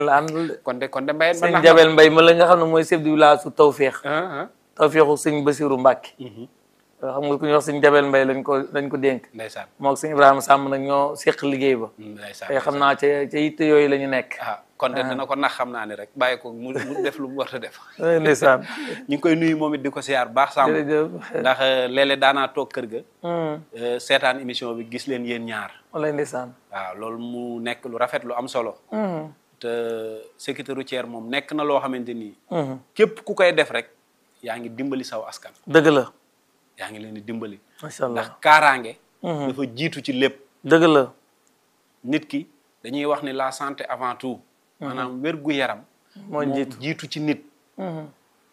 la àndal de kon de kon de mbayeen ba sëñ nax Jabel Mbay ma la nga xam ne mooy chef du village su Tawféex ah ah Tawféexu sëñ Basiru Mbàkke xam nga ku ñuy wax sëñ Jabel Mbay lañ ko lañ ko dénk ndeysaan moog sëñ Ibrahima Sàmm nag ñoo séq liggéey ba ndeysaan tey xam naa ca ca yitte yooyu la ñu nekk ah kon de dana ko nax xam naa ne rek bàyyi ko mu mu def lu mu war a def ndeysaan ñu ngi koy nuyu moom it di ko siyaar baax sàmm jërëjëf ndax léeg-léeg daanaa toog kër ga Hmm, euh, seetaan émission bi gis leen yéen ñaar walaay ndeysaan waaw loolu mu nekk lu rafet lu am solo Hmm, te sécurité routière moom nekk na loo xamante ni hmm. képp ku koy def rek yaa ngi dimbali saw askan dëgg la yaa ngi leen di dimbali macha allah ndax kaaraange Mhm. dafa jiitu ci lépp dëgg la nit ki dañuy wax ni la santé avant tout maanaam wér gu yaram moo jiitu jiitu ci nit Mhm.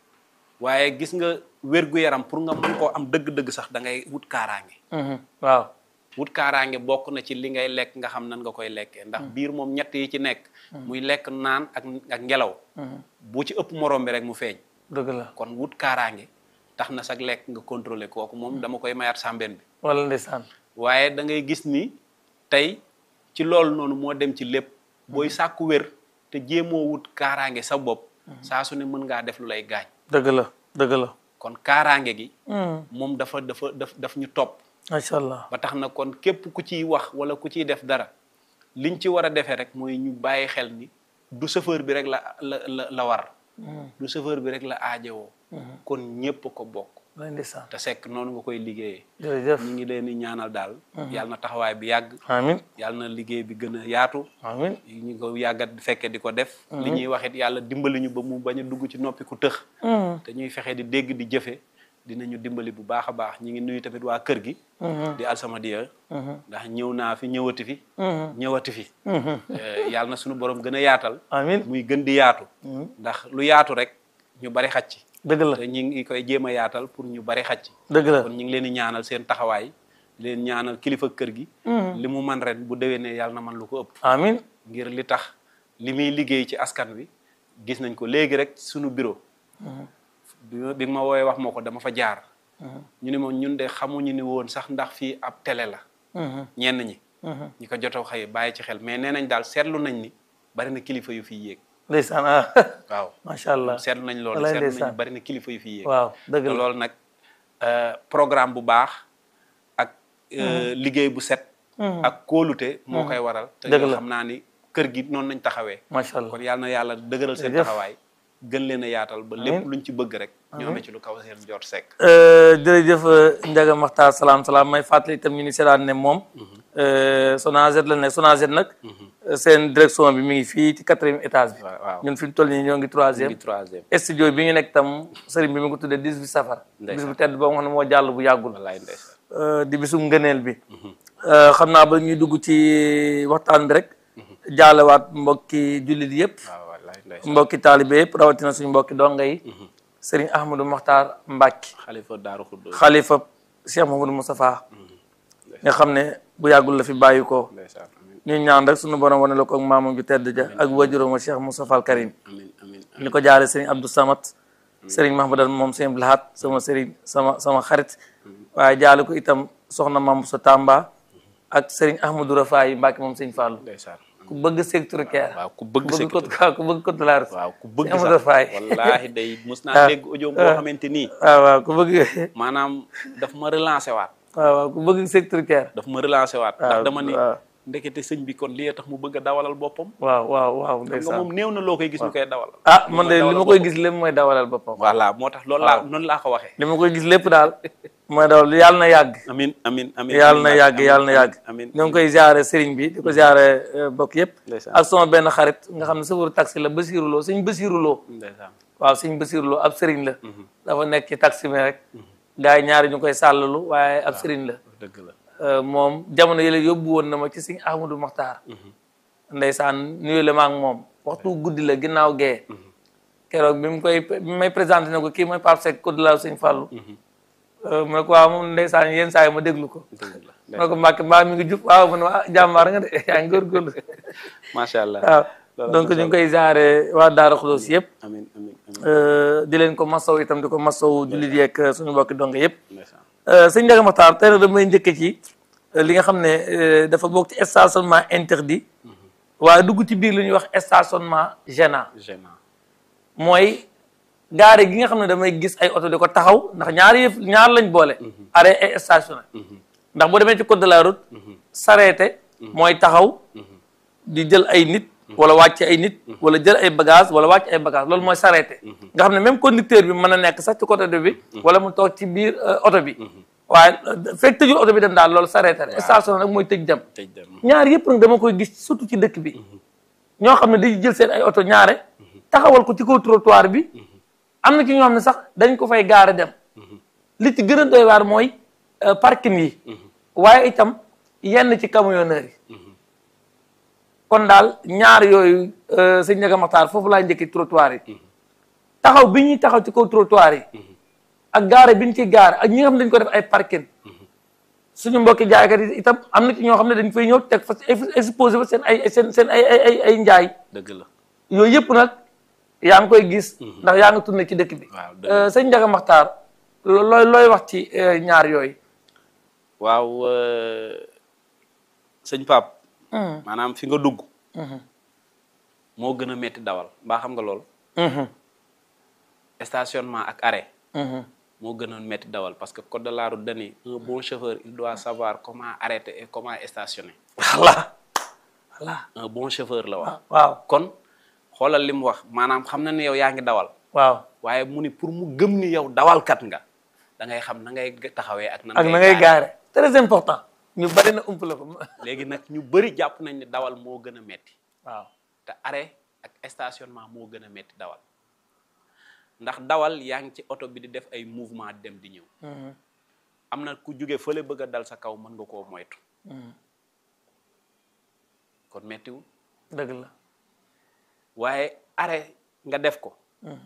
waaye gis nga wér gu yaram pour nga mën koo am dëgg-dëgg sax da ngay wut kaaraange Mhm. waaw wut kaaraange bokk na ci li ngay lekk nga xam nan nga koy lekkee ndax biir moom ñett yi ci nekk muy lekk naan ak ak ngelaw Mhm. bu ci ëpp morom bi rek mu feeñ dëgg la kon wut kaaraange tax na sax lekk nga contrôler kooku moom dama koy mayaat sàmbeen bi wala ndeysaan waaye da ngay gis ni tey ci loolu noonu moo dem ci lépp booy sàkku wér te jéemoo wut kaaraange sa bopp saa su ne mën ngaa def lu lay gaañ dëgg la dëgg la kon kaaraange gi Mhm. moom dafa dafa daf daf ñu topp macha allah ba tax na kon képp ku ciy wax wala ku ciy def dara liñ ci war a defee rek mooy ñu bàyyi xel ni du chauffeur bi rek la la la la war Mhm. du chauffeur bi rek la aajowoo kon ñépp ko bokk walaay ndeysaan te sekk noonu nga koy liggéeyee jërëjëf ñu ngi leen di ñaanal daal yàlla na taxawaay bi yàgg amin yàlla na liggéey bi gën a yaatu amin ñu ko yàggat fekke di ko def li ñuy wax it yàlla dimbali ñu ba mu bañ a dugg ci noppi ku tëx Mhm. te ñuy fexe di dégg di jëfe dinañu dimbali bu baax a baax ñi ngi nuyu tamit waa kër gi Mhm. di alsamadiya Mhm. ndax ñëw naa fi ñëwati fi Mhm. ñëwati fi Mhm. Eh, yàlla na suñu borom gën a yaatal amin muy gën di yaatu Mhm. ndax lu yaatu rek ñu bari xaj ci dëgg la te ñi ngi koy jéem a yaatal pour ñu bari xaj ci dëgg la kon ñu ngi leen di ñaanal seen taxawaay di leen ñaanal kilifa kër gi Mhm. li mu man ren bu déwénee yàlla na man lu ko ëpp amin ngir li tax li muy liggéey ci askan wi gis nañ ko léegi rek suñu bureau bi ma bi ma woowee wax ma ko dama fa jaar ñu ne moom ñun de xamuñu ni woon sax ndax fii ab télé la Mhm. ñenn ñi Mhm. ñi ko jotoo xëy bàyyi ci xel mais nee nañ daal seetlu nañ ni bari na kilifa yu fiy yéeg ndeysaan ah waaw macha allah seetlu nañ loolu Walaay seetlu nañ ndeysaan. bari na kilifa yu fiy yéeg waaw dëgg te la loolu nag euh, programme bu baax ak euh, liggéey bu set ak kóolute moo koy waral te Dëgg yoo la. xam naa ni kër gi noonu nañ taxawee macha allah kon yàlla na yàlla dëgëral seen Jërëjëf. taxawaay gën leen a yaatal ba lépp luñ ci bëgg rek ñu amee ci lu kaw seen jot sekk Euh, jërëjëf Ndiaga Makhtar salaam salaam may fàttali itam ñu ni seetaan ne moom Sonaged la nekk Sonaged nag seen direction bi mi ngi fii ci quatrième étage bi waaw waaw ñun fi mu toll nii ñoo ngi ñu troisième ngi troisième studio bi ñu nekk tam sëriñ bi mi ngi ko tuddee 18 safar bis Ndeysaan. bu tedd boo xam ne moo jàll bu yàggul wallaay ndeysaan Euh, di bisum ngëneel bi Euh, xam naa ba ñuy dugg ci waxtaan bi rek jaalewaat mbokki jullit yëpp waaw wallaay ndeysaan mbokki taalibe yëpp rawatina suñu mbokki donga yi sëriñ Ahmadou Makhtar Mbacke xalifa daaru xuddo xalifa Cheikh Mouhamadou Moustapha nga xam ne bu yàggul la fi bàyyi ko ndeysaan amin ñu ñaan rek suñu borom wane la ko ak maamam ju tedd ja ak wajuróom wa Cheikh Moustapha al Karim amin amin ñu ko jaare sëriñ Abdou Samat sëriñ Mahmadal moom sëriñ Blahat sama sëriñ sama sama xarit waaye jaale ko itam soxna Mam sa Tamba ak sëriñ Ahmadou Rafaay Mbacke moom sëriñ Fallou ndeysaan ku bëgg secteur care waaw ku bëgg bëgg sekk ko ku bëgg ko dollar waaw ku bëgg Amadou Rafaay sax wallaahi day mus naa dégg audio boo xamante nii waaw waaw ku bëgg maanaam daf ma relancé waat waaw waaw ku bëgg secteur care daf ma relancé waat ndax waaw, dama ni waaw. ndekete sëñ bi kon lii tax mu bëgg a dawalal boppam waaw waaw waaw nga ndeysaan moom néew na loo koy gis ñu koy dawal ah man de li ma koy gis lépp mooy dawalal boppam voilà moo tax loolu laa noonu laa ko waxee li ma koy gis lépp daal mooy dawal yàlla na yàgg amin amin amin yàlla na yàgg yàlla na yàgg amin ñoo ngi koy ziare sëriñ bi di ko ziare bokk yëpp ndeysaan ak sama benn xarit nga xam ne sëfaru taxi la basiruloo sëñ basiruloo ndeysaan waaw sëñ basiruloo ab sëriñ la dafa nekk ci taxi mi rek gars yi ñaari ñu koy sàllalu waaye ab sëriñ la dëgg la Euh, moom jamono yële yóbbu woon na ma ci sëñ Ahmadou Makhtar ndeysaan nuyu la ma ak moom waxtu guddi la ginnaaw gee keroog bi mu koy bi may présenté ne ko kii mooy Pape Seck ko du laaw sëñ Fallou Euh, mu ne ko waaw moom ndeysaan yenn saa yi ma déglu ko dëgg la mu ne ko Mbacke mbaa mi ngi jub waaw mu ne ah jàmbaar nga de yaa ngi góorgóorlu macha allah waaw loolu donc ñu ngi koy jaare waa Daara Xudoos yëpp amin amin amin euh, di leen ko masaw itam di ko masaw jullit yeeg suñu mbokki dong yëpp ndeysaan Euh, sëñ Ndiaga Makhtar tey nag damay njëkk ci euh, li nga xam ne euh, dafa bokk ci stationnement interdit waaye dugg ci biir lu ñuy wax stationnement gênant gênant mooy gaare gi nga xam ne damay gis ay oto di ko taxaw ndax ñaar yëf ñaar lañ boole arrêt et stationné ndax boo demee ci code de la route s'arrêter mooy taxaw di jël ay nit wala wàcc ay nit wala jël ay bagage wala wàcc ay bagage loolu mooy s'arrêter nga xam ne même conducteur bi mën a nekk sax ci côté de bi wala mu toog ci biir oto bi waaye fekk tëjul oto bi dem daal loolu s'arrêter stationné nag mooy tëj dem tëj dem ñaar yëpp nag dama koy gis surtout ci dëkk bi ñoo xam ne dañuy jël seen ay oto ñaare taxawal ko ci kaw trottoir bi am na ci ñoo xam ne sax dañ ko fay gaare dem li ci gën a doy waar mooy parking yi waaye itam yenn ci camionneurs yi kon daal ñaar yooyu sëñ Ndiaga Makhtar foofu laa njëkki trottoir yi taxaw bi ñuy taxaw ci kaw trottoir yi ak gaare bi ñu ciy gaare ak ñi nga xam ne dañ ko def ay parking suñu mbokki jaaykat yi itam am na ci ñoo xam ne dañ fay ñëw teg fa exposé fa seen ay seen seen ay ay ay njaay dëgg la yooyu yëpp nag yaa ngi koy gis ndax yaa ngi tourné ci dëkk bi waaw dëgg sëñ Ndiaga Makhtar looy looy wax ci ñaar yooyu waaw sëñ Pape maanaam fi nga dugg moo gën a metti dawal mbaa xam nga lool stationnement ak arrêt moo gën a metti dawal parce que code de la route dani un bon chauffeur il doit savoir comment arrêter et comment stationner voilà voilà un bon chauffeur la wax waaw kon xoolal li mu wax maanaam xam na ni yow yaa ngi dawal waaw waaye mu ni pour mu gëm ni yow dawalkat nga da ngay xam na ngay taxawee ak nan ak na ngay gaare très important ñu bari na ump la ko léegi nag ñu bëri jàpp nañ ne dawal moo gën a metti waaw te arrêt ak stationnement moo gën a metti dawal ndax dawal yaa ngi ci oto bi di def ay mouvement dem di ñëw am na ku jóge fële bëgg a dal sa kaw mën nga koo moytu kon mettiwul dëgg la waaye arrêt nga def ko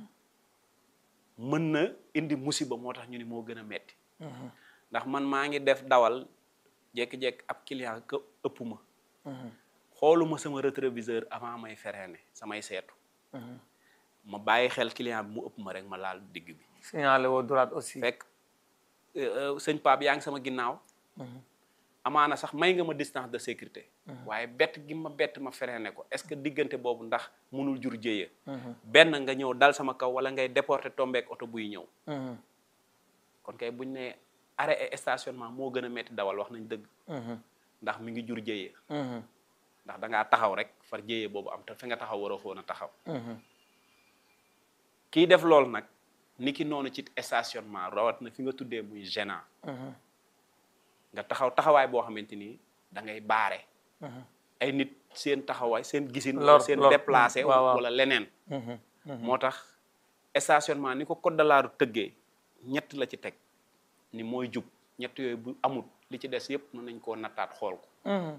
mën na indi musiba moo tax ñu ni moo gën a metti ndax man maa ngi def dawal jékki-jékki ab client ka ëpp ma xooluma sama rétroviseur avant may freiné samay seetu ma bàyyi xel client bi mu ëpp ma rek ma laal digg bi signalé woo droite aussi fekk sëñ Pape yaa ngi sama ginnaaw amaana sax may nga ma distance de sécurité waaye bett gi ma bett ma freiné ko est-ce que diggante boobu ndax mënul jur jéeya benn nga ñëw dal sama kaw wala ngay déporté tombeek oto buy ñëw kon kay buñ ne arrêt et stationnement moo gën a metti dawal wax nañ dëgg ndax mi ngi jur jéeya ndax da ngaa taxaw rek far jéeya boobu am te fi nga taxaw waroo foon a taxaw kii def loolu nag ni ki noonu ci stationnement rawat na fi nga tuddee muy gênant nga taxaw taxawaay boo xamante ni da ngay baare ay nit seen taxawaay seen gisin Lor- seen lor. déplacé waaw, waaw. wala leneen moo tax stationnement ni ko code de la route tëggee ñett la ci teg ni mooy jub ñett yooyu bu amul li ci des yépp mën nañ koo nattaat xool ko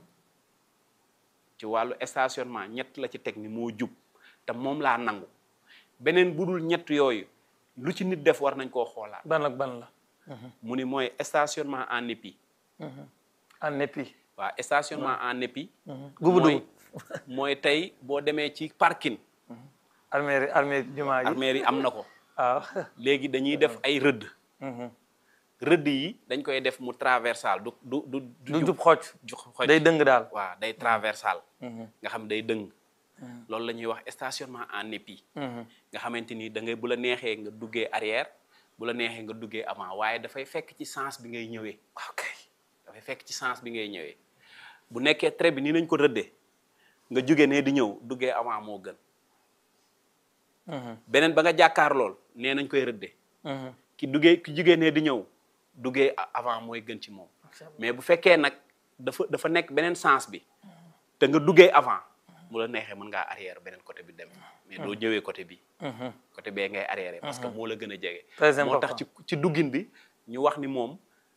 ci wàllu stationnement ñett la ci teg ni moo jub te moom laa nangu beneen bu dul ñett yooyu lu ci nit def war nañ koo xoolaat ban ak ban la mu ni mooy stationnement en épi en épi waaw stationnement en épi gubu mooy dugub mooy tey boo demee ci parking armée armée jumaa ji armée yi am na ko waaw léegi dañuy def ay rëdd rëdd yi dañ koy def mu traversal du du du du jub xocc ju xoj day dëng daal waaw day traversal nga xam day dëng loolu la ñuy wax stationnement en épi nga xamante ni da ngay bu la neexee nga duggee arrière bu la neexee nga duggee avant waaye dafay fekk ci sens bi ngay ñëwee ok dafay fekk ci sens bi ngay ñëwee bu nekkee trait bi nii nañ ko rëddee nga jóge ne di ñëw duggee avant moo gën beneen ba nga jàkkaar lool nee nañ koy rëddee ki duggee ki jógee ne di ñëw duggee a- avant mooy gën ci moom mais bu fekkee nag dafa dafa nekk beneen sens bi te nga duggee avant mu la neexee mën ngaa arrière beneen côté bi dem mais doo ñëwee côté bi côté bee ngay arrière parce que moo la gën a jege Très moo tax important. ci ci duggin bi ñu wax ni moom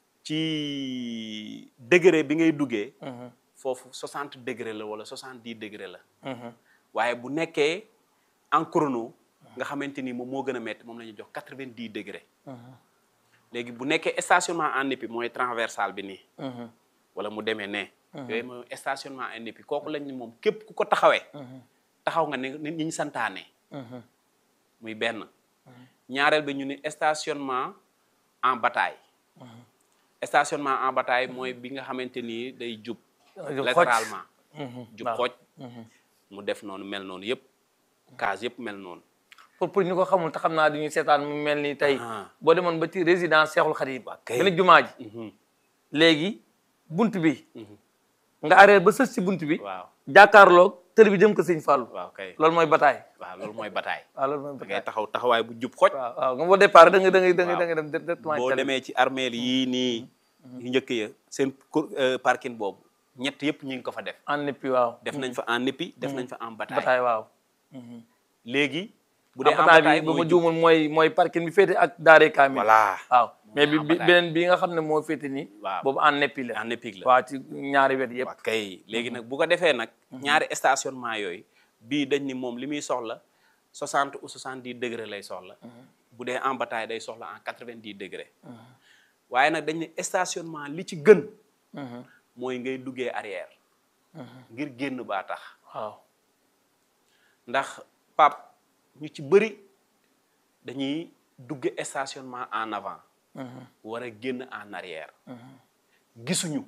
ci degré bi ngay duggee foofu 60 degré la wala 70 degré la waaye bu nekkee en chrono nga xamante ni moom moo gën a métti moom la ñuy jox 90 degré léegi bu nekkee stationnement en épi mooy transversal bi nii wala mu demee ne yooyu mooy stationnement en épi kooku lañ ni moom képp ku ko taxawee taxaw nga ne ni ñu santaane muy benn ñaareel bi ñu ni stationnement en bataille stationnement en bataille mooy bi nga xamante ni day jub Jub xocc. latéralement jub waaw. xooj mu def noonu mel noonu yëpp case yëpp mel noonu pour pour ñu ko xamul te xam naa duñuy seetaan mu mel ni tey Ah. boo demoon ba ci résidence Cheikhul Khadim kay. benn jumaa ji Mhm. léegi bunt bi nga arrêté ba sës ci bunt bi waaw jàkkaarloog tël bi jëm ko sëñ Fallou waaw kay loolu mooy bataay waaw loolu mooy bataay waaw loolu mooy da ngay bataay taxaw taxawaay bu jub xoj waaw waaw nga boo départ da nga da ngay da ngay Waaw. da ngay dem directement boo tël bi. demee ci armeel yii nii yu njëkk ya seen cour- euh, parking boobu ñett yëpp ñu ngi ko fa def en épi waaw def nañ fa en épi def nañ fa en bataay bataay waaw léegi bu bu dee dee en bataay bataay bi ba ma mooy jub juumul mooy mooy parking bi féete ak daaree kaamil voilà waaw mais bi en bi bataille. beneen bi nga xam ne moo féete nii Waaw. boobu en épi la en épique la waaw ci ñaari wet yëpp waaw kay léegi nag bu ko defee nag ñaari stationnement yooyu bii dañ ni moom li muy soxla 60 ou 70 degré lay soxla bu dee en bataille day soxla en 90 degré waaye nag dañ ne stationnement li ci gën mooy ngay duggee arrière ngir génn baa tax waaw ndax pap ñu ci bëri dañuy dugge stationnement en avant war a génn en arrière gisuñu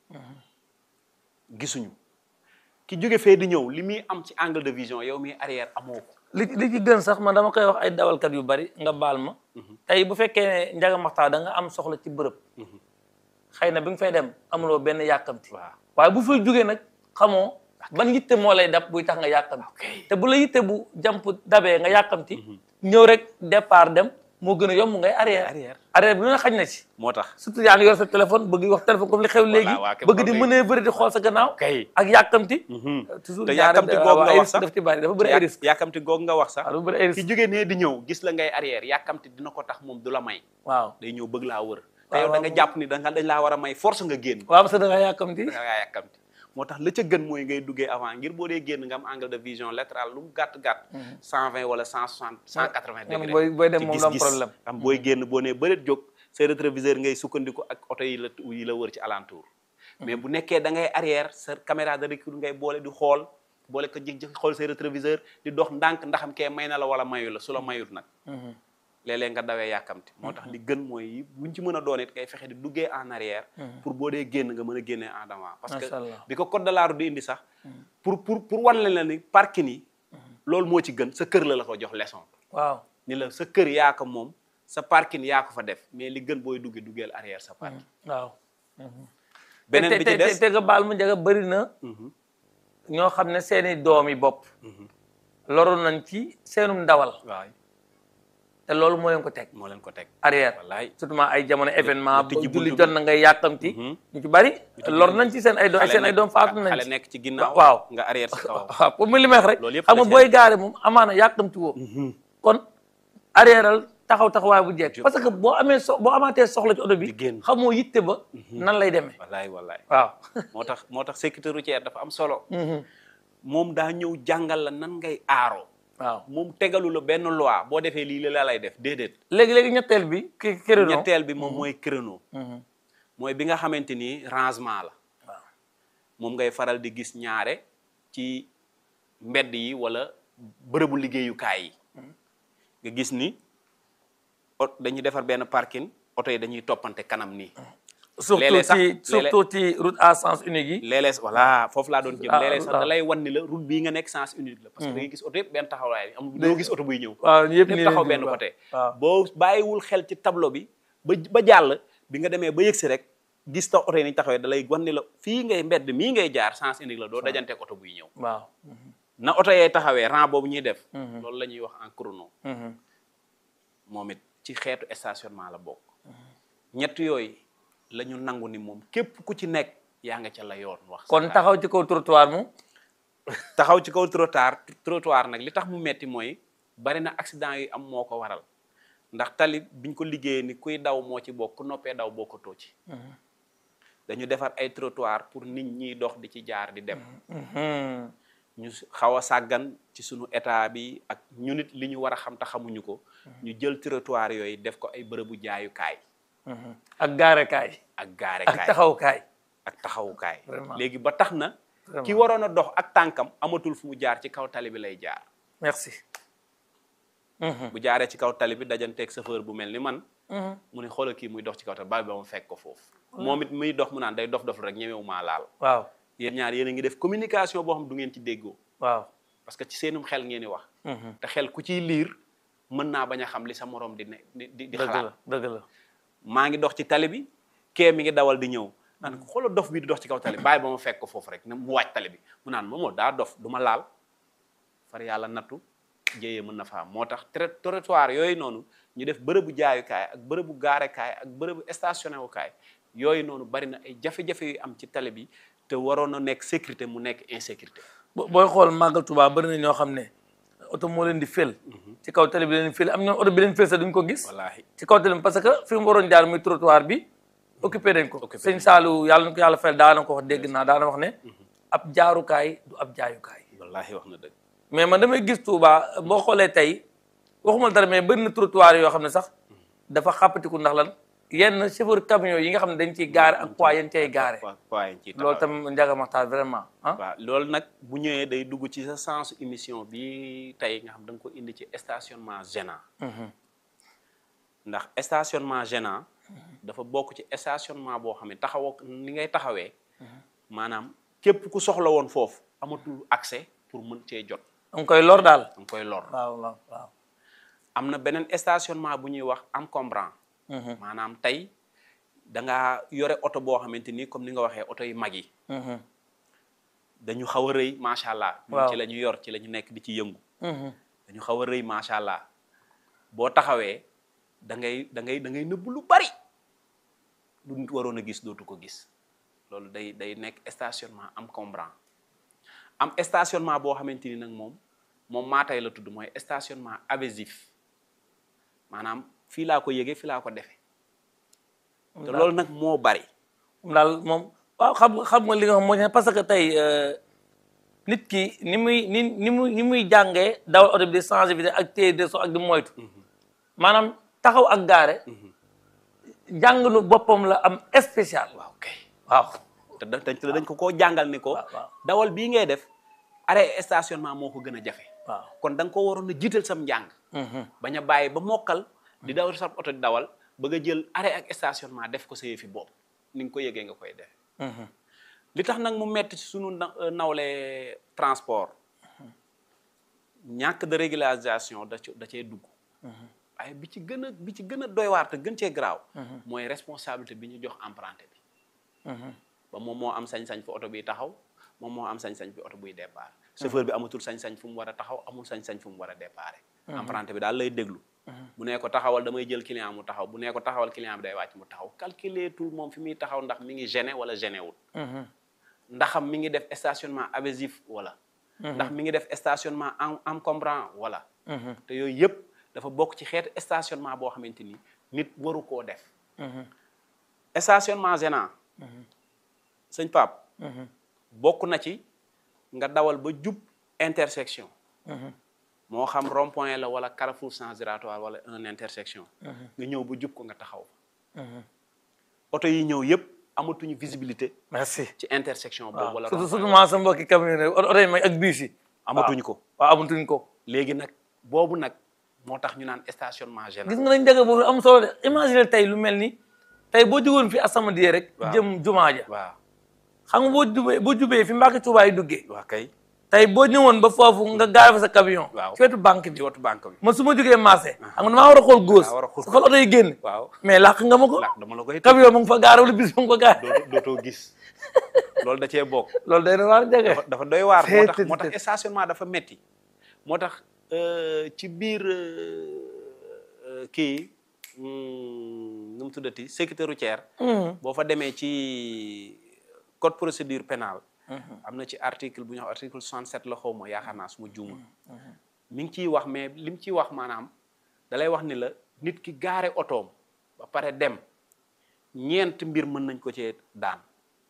gisuñu ki jóge fee di ñëw li muy am ci angle de vision yow mi arrière amoo ko li li ci gën sax man dama koy wax ay dawalkat yu bari nga baal ma tey bu fekkee ne njaga maxtaa da nga am soxla ci bërëb xëy na bi nga fay dem amuloo benn yàkkamti waaw waaye bu fay jógee nag xamoo ban yitte moo lay dab buy tax nga yàkkamti te bu la yitte bu jàmp dabee nga yàkkamti ñëw rek départ dem moo gën a yomb ngay arrière Arrière. arrière bi lu ne xañ na ci moo tax surtout yaa ngi yor sa téléphone bëgg wax téléphone comme li xew léegi waa kay bëgg di kay. mënee bëri di xool sa gannaaw kay ak yàkkamti toujours te ñaare yàkkamti waaw, googu nga ay wax risque sax daf ci bari dafa bëri ay risque yàkkamti googu nga wax sax waaw dafa bëri ay ki risque jóge nee di ñëw gis la ngay arrière yàkkamti dina ko tax moom du la may waaw day ñëw bëgg laa wër te Waaw, yow da nga waaw. jàpp ni da nga dañ laa war a may force nga génn waaw parce que da nga yàkkamti da ngaa yàkkamti moo tax la ca gën mooy ngay duggee avant ngir boo dee génn nga am angle de vision latéral lu mu gàtt gàtt 120 wala 160 180 nga degré booy- booy dem ci moom du am gis-gis. problème. am booy génn boo nee bëreet jóg say rétroviseur ngay sukkandiku ak oto yi la yi la wër ci alentour mais bu nekkee da ngay arrière sa caméra de recul ngay boole di xool boole ko jig jig xool say rétroviseur di dox ndànk ndaxam kee may na la wala mayu la su la mayut nag léeg-léeg nga dawee yàkkamti moo tax li gën mooy buñ ci mën a doon it ngay fexe di duggee en arrière pour boo dee génn nga mën a génnee en avant parce que Macha Allah. bi ko code de la route di indi sax pour pour pour wan leen la ni parking yi loolu moo ci gën sa kër la la ko jox leçon waaw ni la sa kër yaa ko moom sa parking yaa ko fa def mais li gën booy duggee duggeel arrière sa parking waaw beneen te bi te ci te des te nga baal ma njaga bëri na ñoo xam ne seeni doom yi bopp loru nañ ci seenum ndawal waaw te loolu moo leen ko teg moo leen ko teg arrière wallaay surtout ay jamono événement ba tijji buntu julli bi. jot na ngay yàkkamti ñu ci bari lor nañ ci seen ay doom xale seen ay nekk- doom faatu nañ xale ci nekk ci ginnaaw waaw nga arrière sa kaw waaw pour mu li may wax rek Loolu yëpp xam nga da booy gaare moom amaana yàkkamti woo kon arrièreal taxaw taxawaay bu jekk parce que boo amee so boo amaatee soxla ci oto bi Di génn. xamoo yitte ba nan lay demee wallaay wallaay waaw moo tax moo tax sécurité routière dafa am solo moom daa ñëw jàngal la nan ngay aaroo waaw moom tegalu la benn loi boo defee lii la lay def déedéet léegi-léegi ñetteel bi ki créneau ñetteel bi moom mooy créneau mooy bi nga xamante ni rangement la waaw moom ngay faral di gis ñaare ci mbedd yi wala bërëbu liggéeyukaay yi nga gis ni ot dañuy defar benn parking oto yi dañuy toppante kanam nii surtout Léeg-léeg sax- ci léeg-léeg- surtout ci route à sens unique yi léeg-léeg voilà foofu laa doon jëm Ah, léeg-léeg sax ah. da lay wan ni la route bii nga nekk sens unique la parce que da ngay gis oto yëpp benn taxawaay am doo gis oto buy ñëw waaw yëpp lépp nii taxaw lañ benn jëm, côté waaw boo bàyyiwul xel ci tableau bi ba ba jàll bi nga demee ba yëgsi rek gis ta oto yi ni taxawee da lay wan ni la fii ngay mbedd mii ngay jaar sens unique la doo dajanteeg oto buy ñëw waaw na oto yee taxawee rang boobu ñuy def loolu la ñuy wax en chrono Mhm. moom it ci xeetu stationnement la bokk ñett yooyu la ñu nangu ni moom képp ku ci nekk yaa nga ca la yoon wax sa kon xalaat. taxaw ci kaw trottoir mu taxaw ci kaw trottoir trottoir nag li tax mu metti mooy bari na accident yi am moo ko waral ndax tali biñ ko liggéeyee ni kuy daw moo ci bokk ku noppee daw bokkatoo ci dañu defar ay trottoir pour nit ñiy dox di ci jaar di dem Mhm. ñu xaw a sàggan ci sunu état bi ak ñu nit li ñu war a xam te xamuñu ko ñu jël trottoir yooyu def ko ay bërëbu jaayukaay Mhm. ak gaarekaay ak gaare ak kaay taxawkaay ak taxawukaay Vraiment. léegi ba tax na Vraiment. ki waroon a dox ak tànkam amatul fu mu jaar ci kaw tali bi lay jaar merci Mhm. bu jaaree ci kaw tali bi dajanteeg chauffeur bu mel ni man Mhm. mu ne xoolal kii muy dox ci kaw tali ba ba mu fekk ko foofu moom it muy dox mu naan day dof dof rek ñemewu maa laal waaw yéen ñaar yéen a ngi def communication boo xam du ngeen ci déggoo waaw parce que ci seenum xel ngeen di wax te xel ku ciy liir mën naa bañ a xam li sa morom di ne di di di dëgg xalaat la dëgg la maa ngi dox ci tali bi kee mi ngi dawal di ñëw naan ko xoolal dof bi di dox ci kaw tali bi bàyyi ba ma fekk ko foofu rek ne mu wàcc tali bi mu naan moomoo daa dof du ma laal far yàlla nattu jéyee mën na fa am moo tax trai- trottoir yooyu noonu ñu def bërëbu jaayukaay ak bërëbu gaarekaay ak bërëbu stationné wukaay yooyu noonu bari na ay jafe-jafe yu am ci tali bi te waroon na nekk sécurité mu nekk insécurité bo- booy xool màggal Tuubaa bëri na ñoo xam ne oto moo leen di fël ci kaw tali bi leen di fël am ñoom oto bi leen fël sax duñ ko gis wallaahi ci kaw tali bi parce que fi mu waroon jaar muy trottoir bi occupé nañ ko Occupé sëñ Saalu yàlla na ko yàlla fayal daana ko wax dégg naa daana wax ne ab jaarukaay du ab jaayukaay wallaahi wax na dëgg mais man damay gis Touba boo xoolee tey waxuma dara mais bëri na trottoir yoo xam ne sax dafa xàppatiku ndax lan yenn chauffeur camion yi nga xam ne dañ ciy gaare ak poids yéen cay gaare waa waaye ci loolu tam njaga maxtaar vraiment ah waaw loolu nag bu ñëwee day dugg ci sa sens émission bi tey nga xam da nga ko indi ci stationnement gênant ndax stationnement gênant dafa bokk ci stationnement boo xam ne taxawoo ni ngay taxawee maanaam képp ku soxla woon foofu amatul accès pour mën cee jot danga koy lor daal da nga koy lor waaw waaw waaw am na beneen stationnement bu ñuy wax encombrant maanaam tey da ngaa yore oto boo xamante ni comme ni nga waxee oto yu mag yi dañu xaw a rëy macha allah. ñun waaw ci la ñu yor ci la ñu nekk di ci yëngu. dañu xaw a rëy macha allah boo taxawee da ngay da ngay da ngay nëbb lu bari lu nit waroon a gis dootu ko gis loolu day day nekk stationnement encombrant am stationnement boo xamante ni nag moom moom maa tey la tudd mooy stationnement abusif maanaam fii laa ko yëgee fii laa ko defee te loolu nag moo bari. moom daal moom waaw xam nga xam nga li nga xam moo ci ne parce que tey nit ki ni muy ni ni muy ni muy jàngee dawal oto bi di changer vitesse ak téye de so ak di moytu maanaam taxaw ak gaare jàngalu boppam la am spécial waaw kay waaw te da- te dañ ko koo jàngal ni ko waaw waaw dawal bii ngay def arrêt stationnement moo ko gën a jafe waaw kon da nga ko waroon a jiital sam njàng bañ a bàyyi ba mokkal di dawal sa oto di dawal bëgg a jël arrêt ak stationnement def ko sa yëfi bopp ni nga ko yëgee nga koy def li tax nag mu metti ci sunu na- nawle transport ñàkk de régularisation da ci da cee dugg waaye bi ci gën a bi ci gën a doy waar te gën cee garaaw mooy responsabilité bi ñu jox emprunté bi ba moom moo am sañ-sañ fi oto biy taxaw moom moo am sañ-sañ fi oto buy départ chauffeur bi amatul sañ-sañ fu mu war a taxaw amul sañ-sañ fu mu war a départ emprunté bi daal lay déglu bu nee ko taxawal damay jël client mu taxaw bu nee ko taxawal client bi day wàcc mu taxaw calculer tout moom fi muy taxaw ndax mi ngi gêné wala gêné wul ndaxam mi ngi def stationnement abusif wala ndax mi ngi def stationnement en encombrant wala te yooyu yëpp dafa bokk ci xeetu stationnement boo xamante ni nit waru koo def stationnement gênant sëñ Pape bokk na ci nga dawal ba jub intersection moo xam rond point la wala carrefour sens giratoire wala un intersection nga ñëw ba jub ko nga taxaw oto yi ñëw yëpp amatuñu visibilité merci ci intersection boobu wala surtout rond surtout maa sa mbokki camion yi oto yi may ak biis yi amatuñu ko waaw amatuñ ko léegi nag boobu nag moo tax ñu naan stationnement gênant gis nga nañ jaga boobu am solo de imagine tey lu mel ni tey boo jugoon fi asamadiye rek Waaw. jëm jumaa ja waaw xam nga boo jubee boo jubee fi Mbàkke Tuubaa yi duggee waa kay tey boo ñëwoon ba foofu nga gaare fa sa camion Waaw. ci wetu banque bi ci wetu banque bi man su ma jógee marché xam nga damaa war a xool góos Daa war a xool su xool oto yi génn waaw mais làq nga ma ko ndax dama la koy camion mu ngi fa gaare wala bis mu ngi fa gaare dootoo dootoo gis loolu da cee bokk loolu day na waar jaga dafa dafa doy waar moo tax Tee, moo tee, tax stationnement dafa metti moo tax euh, ci biir euh, euh, kii hmm, nu mu tuddati sécurité routière boo fa demee ci code procédure pénale am na ci article bu ñu wax article 67 la xaw ma yaakaar naa su ma juumul mi ngi ciy wax mais li mu ciy wax maanaam da lay wax ni la nit ki gaare otoom ba pare dem ñeent mbir mën nañ ko cee daan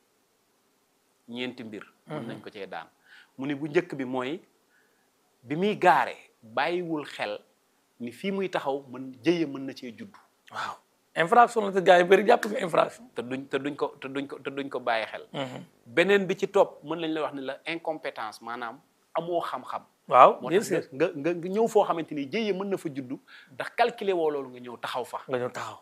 ñeenti mbir mën nañ ko cee daan mu ni bu njëkk bi mooy bi muy gaare bàyyiwul xel ni fii muy taxaw mën jëye mën na cee judd waaw infraction la te gars yi bëri jàpp nga infraction te duñ te duñ ko te duñ ko te duñ ko bàyyi xel beneen bi ci topp mën nañ la wax ni la incompétence maanaam amoo xam-xam waaw moo bien tax sûr nga nga nga ñëw foo xamante ni jëye mën na fa juddu ndax calculer woo loolu nga ñëw taxaw fa nga ñëw taxaw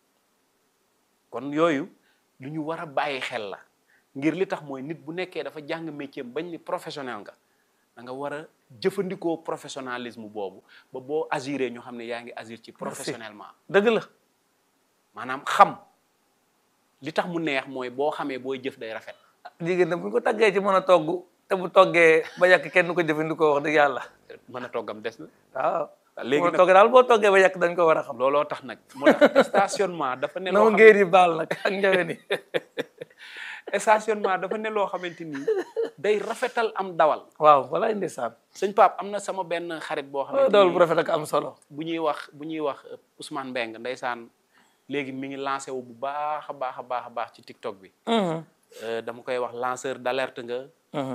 kon yooyu lu ñu war a bàyyi xel la ngir li tax mooy nit bu nekkee dafa jàng métier bañ ni professionnel nga da nga war a jëfandikoo professionnalisme boobu ba boo agiré ñu xam ne yaa ngi agir ci professionnellement dëgg la maanaam xam li tax mu neex mooy boo xamee booy jëf day rafet jigéen nag bu ñu ko taggee ci mën a togg te bu toggee ba yàq kenn du ko jëfandikoo wax dëgg yàlla mën a toggam des na waaw léegi mën a nag togg daal boo toggee ba yàq dañ ko war a xam looloo tax nag moo tax stationnement dafa ne na loo ma xam ngéer yi baal nag ak njawe ni stationnement dafa ne loo xamante ni day rafetal am dawal waaw walaay ndeysaan sëñ Pape am na sama benn xarit boo xamante dawal ni bu rafet ak am solo bu ñuy wax bu ñuy wax euh, Ousmane Mbeng ndeysaan léegi mi ngi lancé wu bu baax a baax a baax a baax ci TikTok bi Mhm, Euh, dama koy wax lanceur d'alerte nga mhm,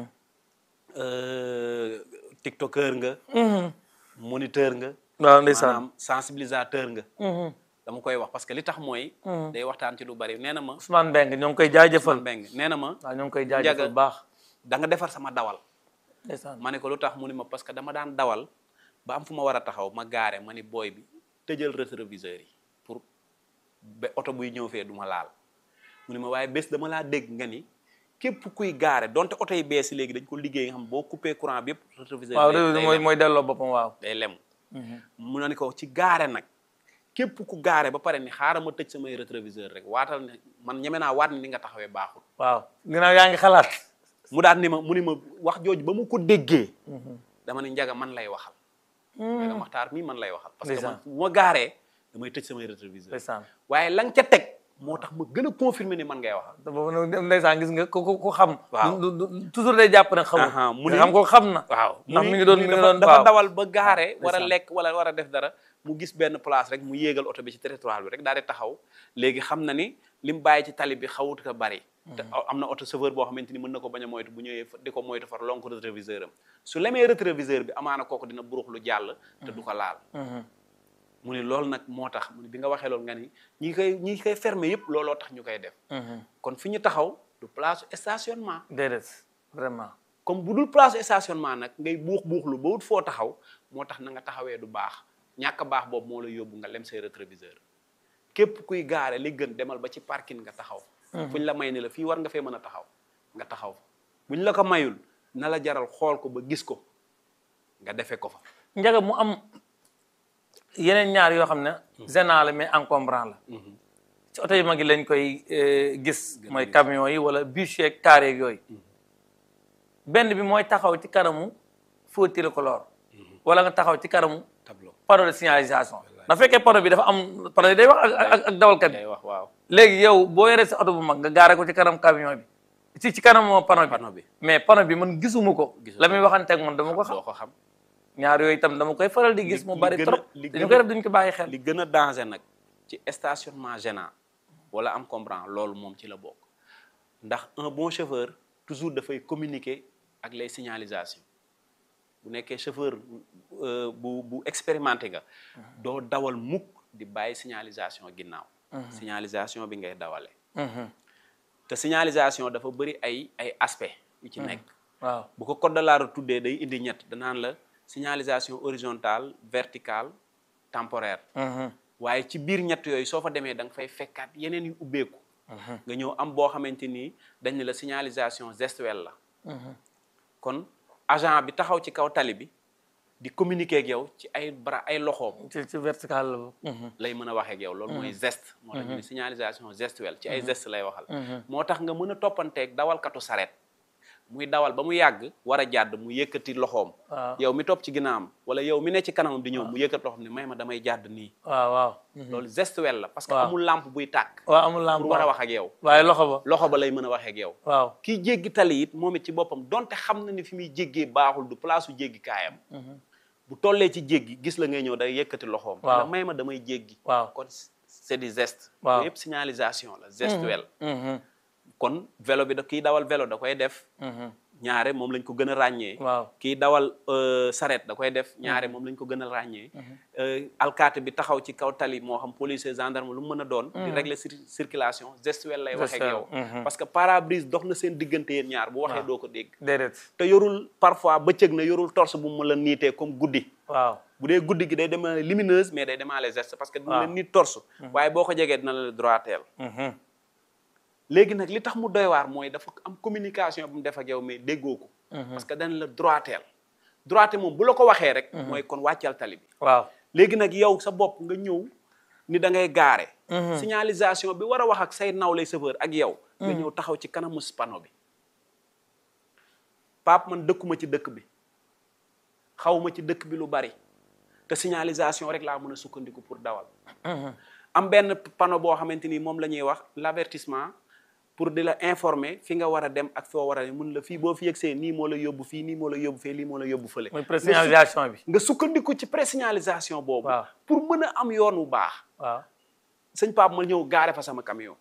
euh, tiktoker nga mhm. moniteur nga waaw ndeysaan maanaam sensibilisateur nga Mhm. dama koy wax parce que li tax mooy day waxtaan ci lu bari nee na ma Ousmane Mbengue ñoo ngi koy jaajëfal Ousmane Mbeng nee na ma waaw ñoo ngi koy jaajëfal bu baax da nga defar sama dawal ndeysaan ma ne ko lu tax mu ni ma parce que dama daan dawal ba am fu ma war a taxaw ma gaare ma ni booy bi tëjal rétroviseur yi pour ba oto buy ñëw fee du ma laal mu ni ma waaye bés dama laa dégg nga ni képp kuy gaare donte oto yi bees yi léegi dañ ko liggéey nga xam boo coupé courant bi yëpp rétroviseur waaw day- réew day mooy lem. mooy delloo boppam waaw day lem mu ne ni ko ci gaare nag képp ku gaare ba pare ni xaaral ma tëj samay rétroviseur rek waatal ne man ñeme naa waat ni ni nga taxawee baaxul waaw ginnaaw yaa ngi xalaat mu daal ni ma mu ni ma wax jooju ba mu ko déggee dama ne njaga man lay waxal njaga maxtaar mii man lay waxal parce que man Ndeysaan. bu ma gaaree damay tëj samay rétroviseur ndeysaan waaye la nga ca teg moo tax ma gën a confirmer ni man ngay waxal te boobu nag ndeysaan gis nga ku ku ku xam Waaw. du- du- du- toujours day jàpp ne xamul Aha, mu nga ni- xam ko xam na waaw ndax mu mi ni- ngi doon mu mi ni ngi dafa doon dafa waaw. dawal ba gaare war a ndeysaan. lekk wala war a def dara mu gis benn place rek mu yéegal oto bi ci territoire bi rek daal di taxaw léegi xam na ni li mu bàyyi ci tali bi xawut ko bari te am na oto chauffeur boo xamante ni mën na ko bañ a moytu bu ñëwee fa- di ko moytu far lonk rétroviseur am su lemee rétroviseur bi amaana kooku dina burux lu jàll te du ko laal Mhm. mu ni loolu nag moo tax mu ni bi nga waxee loolu nga ni ñi koy ñi koy fermer yëpp looloo tax ñu koy def Mhm. kon fi ñu taxaw du place stationnement déedéet vraiment comme bu dul place stationnement nag ngay buux buuxlu ba wut foo taxaw moo tax na nga taxawee du baax ñàkk a baax boobu moo la yóbbu nga lem say rétroviseur képp kuy gaare li gën demal ba ci parking nga taxaw fu ñu la may ni la fii war nga fee mën a taxaw nga taxaw fa bu ñu la ko mayul na la jaral xool ko ba gis ko nga defee ko fa njaga mu am yeneen ñaar yoo xam ne gênant la mais encombrant la ci oto yu mag yi lañ koy eh, gis mooy camion yi wala bus yeeg car yeeg yooyu benn bi mooy taxaw ci kanamu feu tricolore wala nga taxaw ci kanamu tableau panneau de signalisation na fekkee panneau bi dafa am panneau yi day wax ak ak ak dawalkat bi day wax waaw léegi yow boo yoree sa oto bu mag nga gaare ko ci kanam camion bi ci ci kanam panneau bi panneau bi mais panneau bi man gisuma ko Gisoo la muy waxanteeg man dama ko xam doo ko xam ñaar yooyu itam dama koy faral di gis mu li bari gën a- trop li dañu gën koy a- def duñ ko bàyyi xel li gën a danger nag ci stationnement gênant wala encombrant loolu moom ci la bokk ndax un bon chauffeur toujours dafay communiquer ak les signalisations bu nekkee chauffeur euh, bu bu expérimenté nga doo dawal mukk di bàyyi signalisation ginnaaw signalisation bi ngay dawale Mhm. te signalisation dafa bëri ay ay aspect yu ci nekk waaw bu ko code de la route tuddee day indi ñett danaan la signalisation horizontale verticale temporaire Mhm. waaye ci biir ñett yooyu soo fa demee da nga fay fekkaat yeneen yu ubbeeku nga ñëw am boo xamante ni dañ ne la signalisation gestuelle la kon agent bi taxaw ci kaw tali bi di communiquer ak yow ci ay bras ay loxoom ci ci vertical la Mhm. lay mën a waxee ak yow loolu mooy geste moo tax ñu ne signalisation gestuelle ci ay geste lay waxal moo tax nga mën a toppanteeg dawalkatu saret muy dawal ba mu yàgg war a jàdd mu yëkkati loxoom waaw yow mi topp ci ginnaawam wala yow mi ne ci kanamam di ñëw mu yëkkati loxoom ne may ma damay jàdd nii waaw waaw loolu gestuelle la parce que Waaw. amul lampe buy tàkk waaw amul lampe pour war a wax ak yow waaye loxo ba loxo ba lay mën a waxee ak yow waaw kii jéggi tali it moom it ci boppam donte xam na ni fi muy jéggee baaxul du place su jéggi kaayam bu tollee ci jéggi gis la ngay ñëw day yëkkati loxoom Waaw. la may ma damay jéggi waaw kon c'est du geste Waaw. yëpp signalisation la gestuelle Mhm. kon vélo bi da kii dawal vélo da koy def Mhm. ñaare moom lañ ko gën a ràññee waaw kii dawal euh, saret da koy def ñaare moom lañ ko gën a ràññee Euh, alkaati bi taxaw ci kaw tali moo xam policier gendarme lu mu mën a doon di régler cir- circulation gestuelle lay waxee ak yow Gestuelle, mhm. parce que pare-brise dox na seen diggante yéen ñaar bu waxee doo ko dégg déedéet te yorul parfois bëccëg na yorul torse bu mu la niitee comme guddi waaw bu dee guddi gi day demaale lumineuse mais day demaale geste parce que dina la Waaw. nit torse waaye boo ko jegee dina la droiteel Mhm. léegi nag li tax mu doy waar mooy dafa am communication bu mu def ak yow mais déggoo ko parce que dana la droiteel droite moom bu la ko waxee rek mooy kon wàccal tali bi waaw léegi nag yow sa bopp nga ñëw ni da ngay gaare signalisation bi war a wax ak say nawlay chauffeur ak yow nga ñëw taxaw ci kanamu panneau bi Pape man dëkkuma ci dëkk bi xawma ci dëkk bi lu bari te signalisation rek laa mën a sukkandiku pour dawal am benn panneau boo xamante ni moom la ñuy wax l'avertissement pour di la informer fi nga war a dem ak foo war a mun la fii boo fi yegsee nii moo la yóbbu fii nii moo la yóbbu fee lii moo la yóbbu fële mooy présignalisation bi nga sukkandiku ci présignalisation boobu waaw pour mën a am yoon wu baax waaw sëñ Pape ma ñëw gaare fa sama camion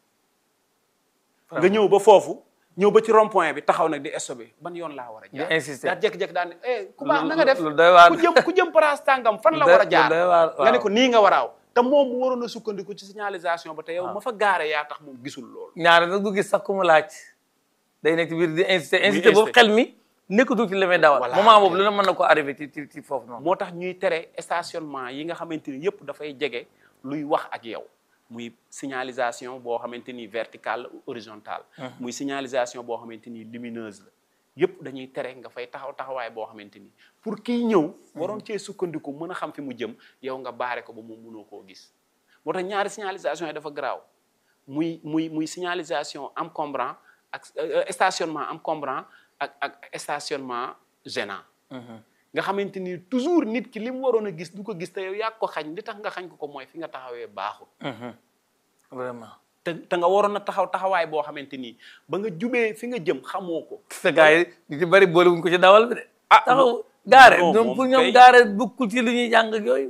nga ñëw ba foofu ñëw ba ci rond point bi taxaw nag di stoppé ban yoon laa war a jaar di insister daa jékki-jékki daan ne eh ku baax na nga def lu doy waar ku jëm ku jëm place tàngam fan la Lu war a doy- jaar lu doy waar, nga ne waaw. ko nii nga war a aw te moom mu waroon a sukkandiku ci signalisation ba te yow ma fa gaare yaa tax moom gisul loolu ñaare nag du gis sax ku mu laaj day nekk ci biir di insister insister boobu insister. xel mi nekkatul ci li may dawal Voilà. moment boobu lu ne mën na ko arrivé ci ci ci foofu noonu moo tax ñuy tere stationnement yi nga xamante ni yëpp dafay jege luy wax ak yow muy signalisation boo xamante ni verticale ou horizontale muy signalisation boo xamante ni lumineuse la yëpp dañuy tere nga fay taxaw taxawaay boo xamante ni pour kiy ñëw waroon cee sukkandiku mën a xam fi mu jëm yow nga baare ko ba moom mënoo koo gis moo tax ñaari signalisation yi dafa garaaw muy muy muy signalisation encombrant ak euh, stationnement encombrant ak ak stationnement gênant nga xamante ni toujours nit ki li mu waroon a gis du ko gis te yow yaa ko xañ li tax nga xañ ko ko mooy fi nga taxawee baaxul vraiment te te nga waroon a taxaw taxawaay boo xamante ni ba nga jubee fi nga jëm xamoo ko te gars yi ñu ci bëri boole wuñ ko ci dawal bi de Ah, taxaw gaare non, ñoom moom pour ñoom kay- gaare bukkul ci lu ñuy jàng ak yooyu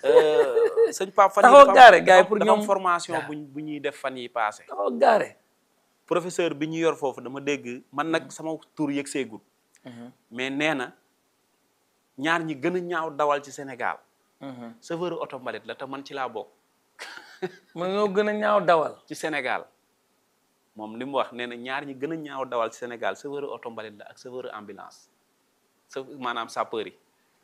sëñ Pape fan Taxaw dafa am- gaare, gars yi pour dafa am ñoom- formation buñ bu ñuy def fan yi passé taxaw gaare professeur bi ñu yor foofu dama dégg man nag sama tur yëg seegul mais nee na ñaar ñi gën a ñaaw dawal ci Sénégal chauffeur oto mbalit la te man ci laa bokk mun ñoo gën a ñaaw dawal ci Sénégal moom li mu wax nee na ñaar ñi gën a ñaaw dawal ci Sénégal chauffeur oto mbalit la ak chauffeur ambulance sa maanaam sapeur yi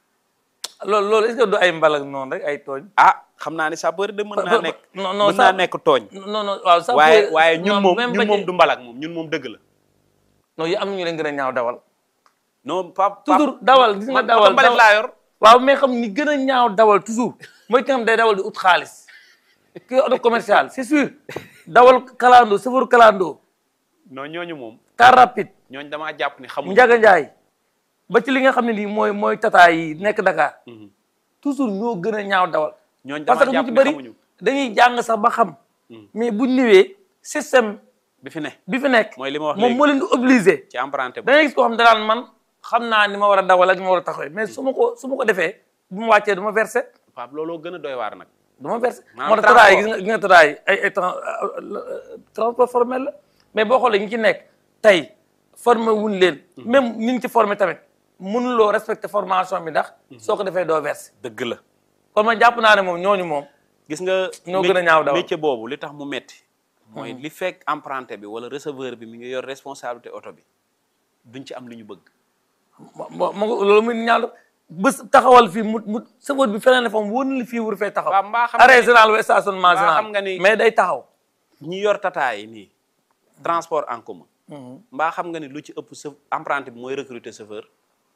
loolu loolu est-ce que du ay mbalak noonu rek ay tooñ ah xam naa ni sapeur de mën naa nekk non non mën naa sa- nekk tooñ non non waaw sax waaye waaye ñun moom même ñun ba moom ci- du mbalak moom ñun moom dëgg la non yi am na ñu leen gën a ñaaw dawal non pap toujours dawal gis nga man dawal oto mbalit dawal- laa yor waaw mais xam ni gën a ñaaw dawal toujours mooy ki nga xam day dawal di ut xaalis kii auto commercial c'est sûr dawal kalando chauffeur kalando non ñooñu moom car rapide ñooñu damaa jàpp ni xamuñu njaga njaay ba ci li nga xam ne nii mooy mooy tata yi nekk Dakar toujours ñoo gën a ñaaw dawal ñooñu parce damaa que jàpp bu ci ni bëri xamuñu dañuy jàng sax ba xam mais buñ ñëwee système bi fi ne bi fi nekk mooy li ma wax moom léegi. moo leen di obligé ci emprunté bu da ngay gis koo xam ne danaan man xam naa ni ma war a dawal ak ni ma war a taxawee mais su ma ko su ma ko defee bu ma wàccee du ma versé pap looloo gën a doy waar nag du ma versé Maanaam moo tax tataay yi transport. gis nga gis nga tataay yi ay ay tran- transport formel la mais boo xoolee ñi ci nekk tey formé wuñ leen même ni ñu ci formé tamit mënuloo respecté formation bi ndax soo ko defee doo versé dëgg la kon man jàpp naa ne moom ñooñu moom gis nga Ñoo gën a ñaaw dawal. métier boobu li tax mu metti mooy li fekk emprunté bi wala receveur bi mi ngi yor responsabilité oto bi duñ ci am li ñu bëgg mo mo mo loolu muy ñaaw bés taxawal fii mu mu sëfoot bi feneen ne fa mu wóor na li fii wur fee taxaw waaw mbaa xam nga arrêt ni- général wala stationnement mbaa général xam nga ni- mais day taxaw ñi yor tata yi nii transport en commun mbaa xam nga ni lu ci ëpp sa emprunté bi mooy recruter chauffeur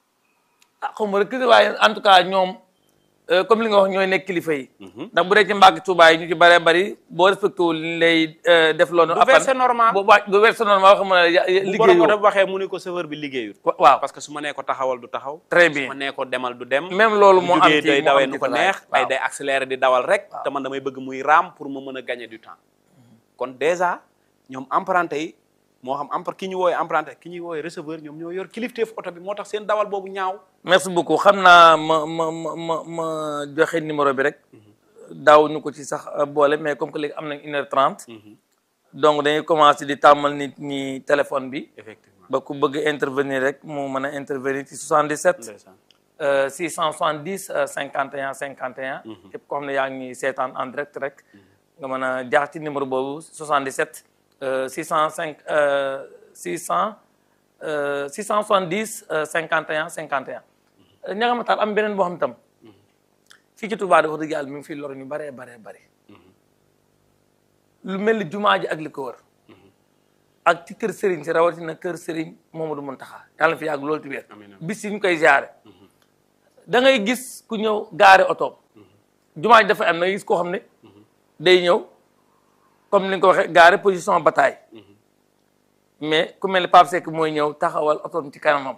ah xaw ma rek waaye en tout cas ñoom euh, comme li nga wax ñooy nekk kilifa yi ndax bu dee ci mbàkk Tuubaa yi ñu ci bëree bëri boo respecté wul li lay euh, def loolu Du verser normal. bu wàcc du verser normal wax ma ne bu borom liggéeyoo oto bi waxee mu ni ko chauffeur bi liggéeyut waaw parce que su ma nee ko taxawal du taxaw Très su bien. ma nee ko demal du dem même loolu moo bu am jógee ci day moo dawee am nu ci ko tataay. neex ay waaw. day accélérer di dawal rek te man damay bëgg muy raam pour ma mën a gagner du temps kon déjà ñoom emprunté yi moo xam empr ki ñu wooyee emprunté ki ñuy wooyee receveur ñoom ñoo yor kilifteef oto bi moo tax seen dawal boobu ñaaw merci beaucoup xam naa ma ma ma ma ma joxe numéro bi rek daaw ñu ko ci sax euh, boole mais comme que léegi am nañ une heure trente donc dañuy commencer di tàmmal nit ñi téléphone bi effectivement ba ku bëgg intervenir rek mu mën a intervenir ci 77 ndeysaan euh, 670 euh, 51 51 képp koo xam ne yaa ngi seetaan en direct rek nga mën a jaar ci numéro boobu 77 euh, 605 euh, 600 euh, 670 euh, 51 51 ña nga ma taal am beneen boo xam tam fii ci Touba dafa dëgg yàlla mi ngi fi lor ñu baree baree bëri lu mel ni jumaa ji ak li ko wër ak ci kër Serigne si rawatina kër Serigne Momadou Mountakha yàlla na fi yàgg loolu ci wér Amiin, amiin. bis yi ñu koy jaare da ngay gis ku ñëw gaare otoom jumaa ji dafa am na gis koo xam ne day ñëw comme ni nga ko waxee gaare position bataille mais ku mel ni Pape Seck mooy ñëw taxawal otoom ci kanamam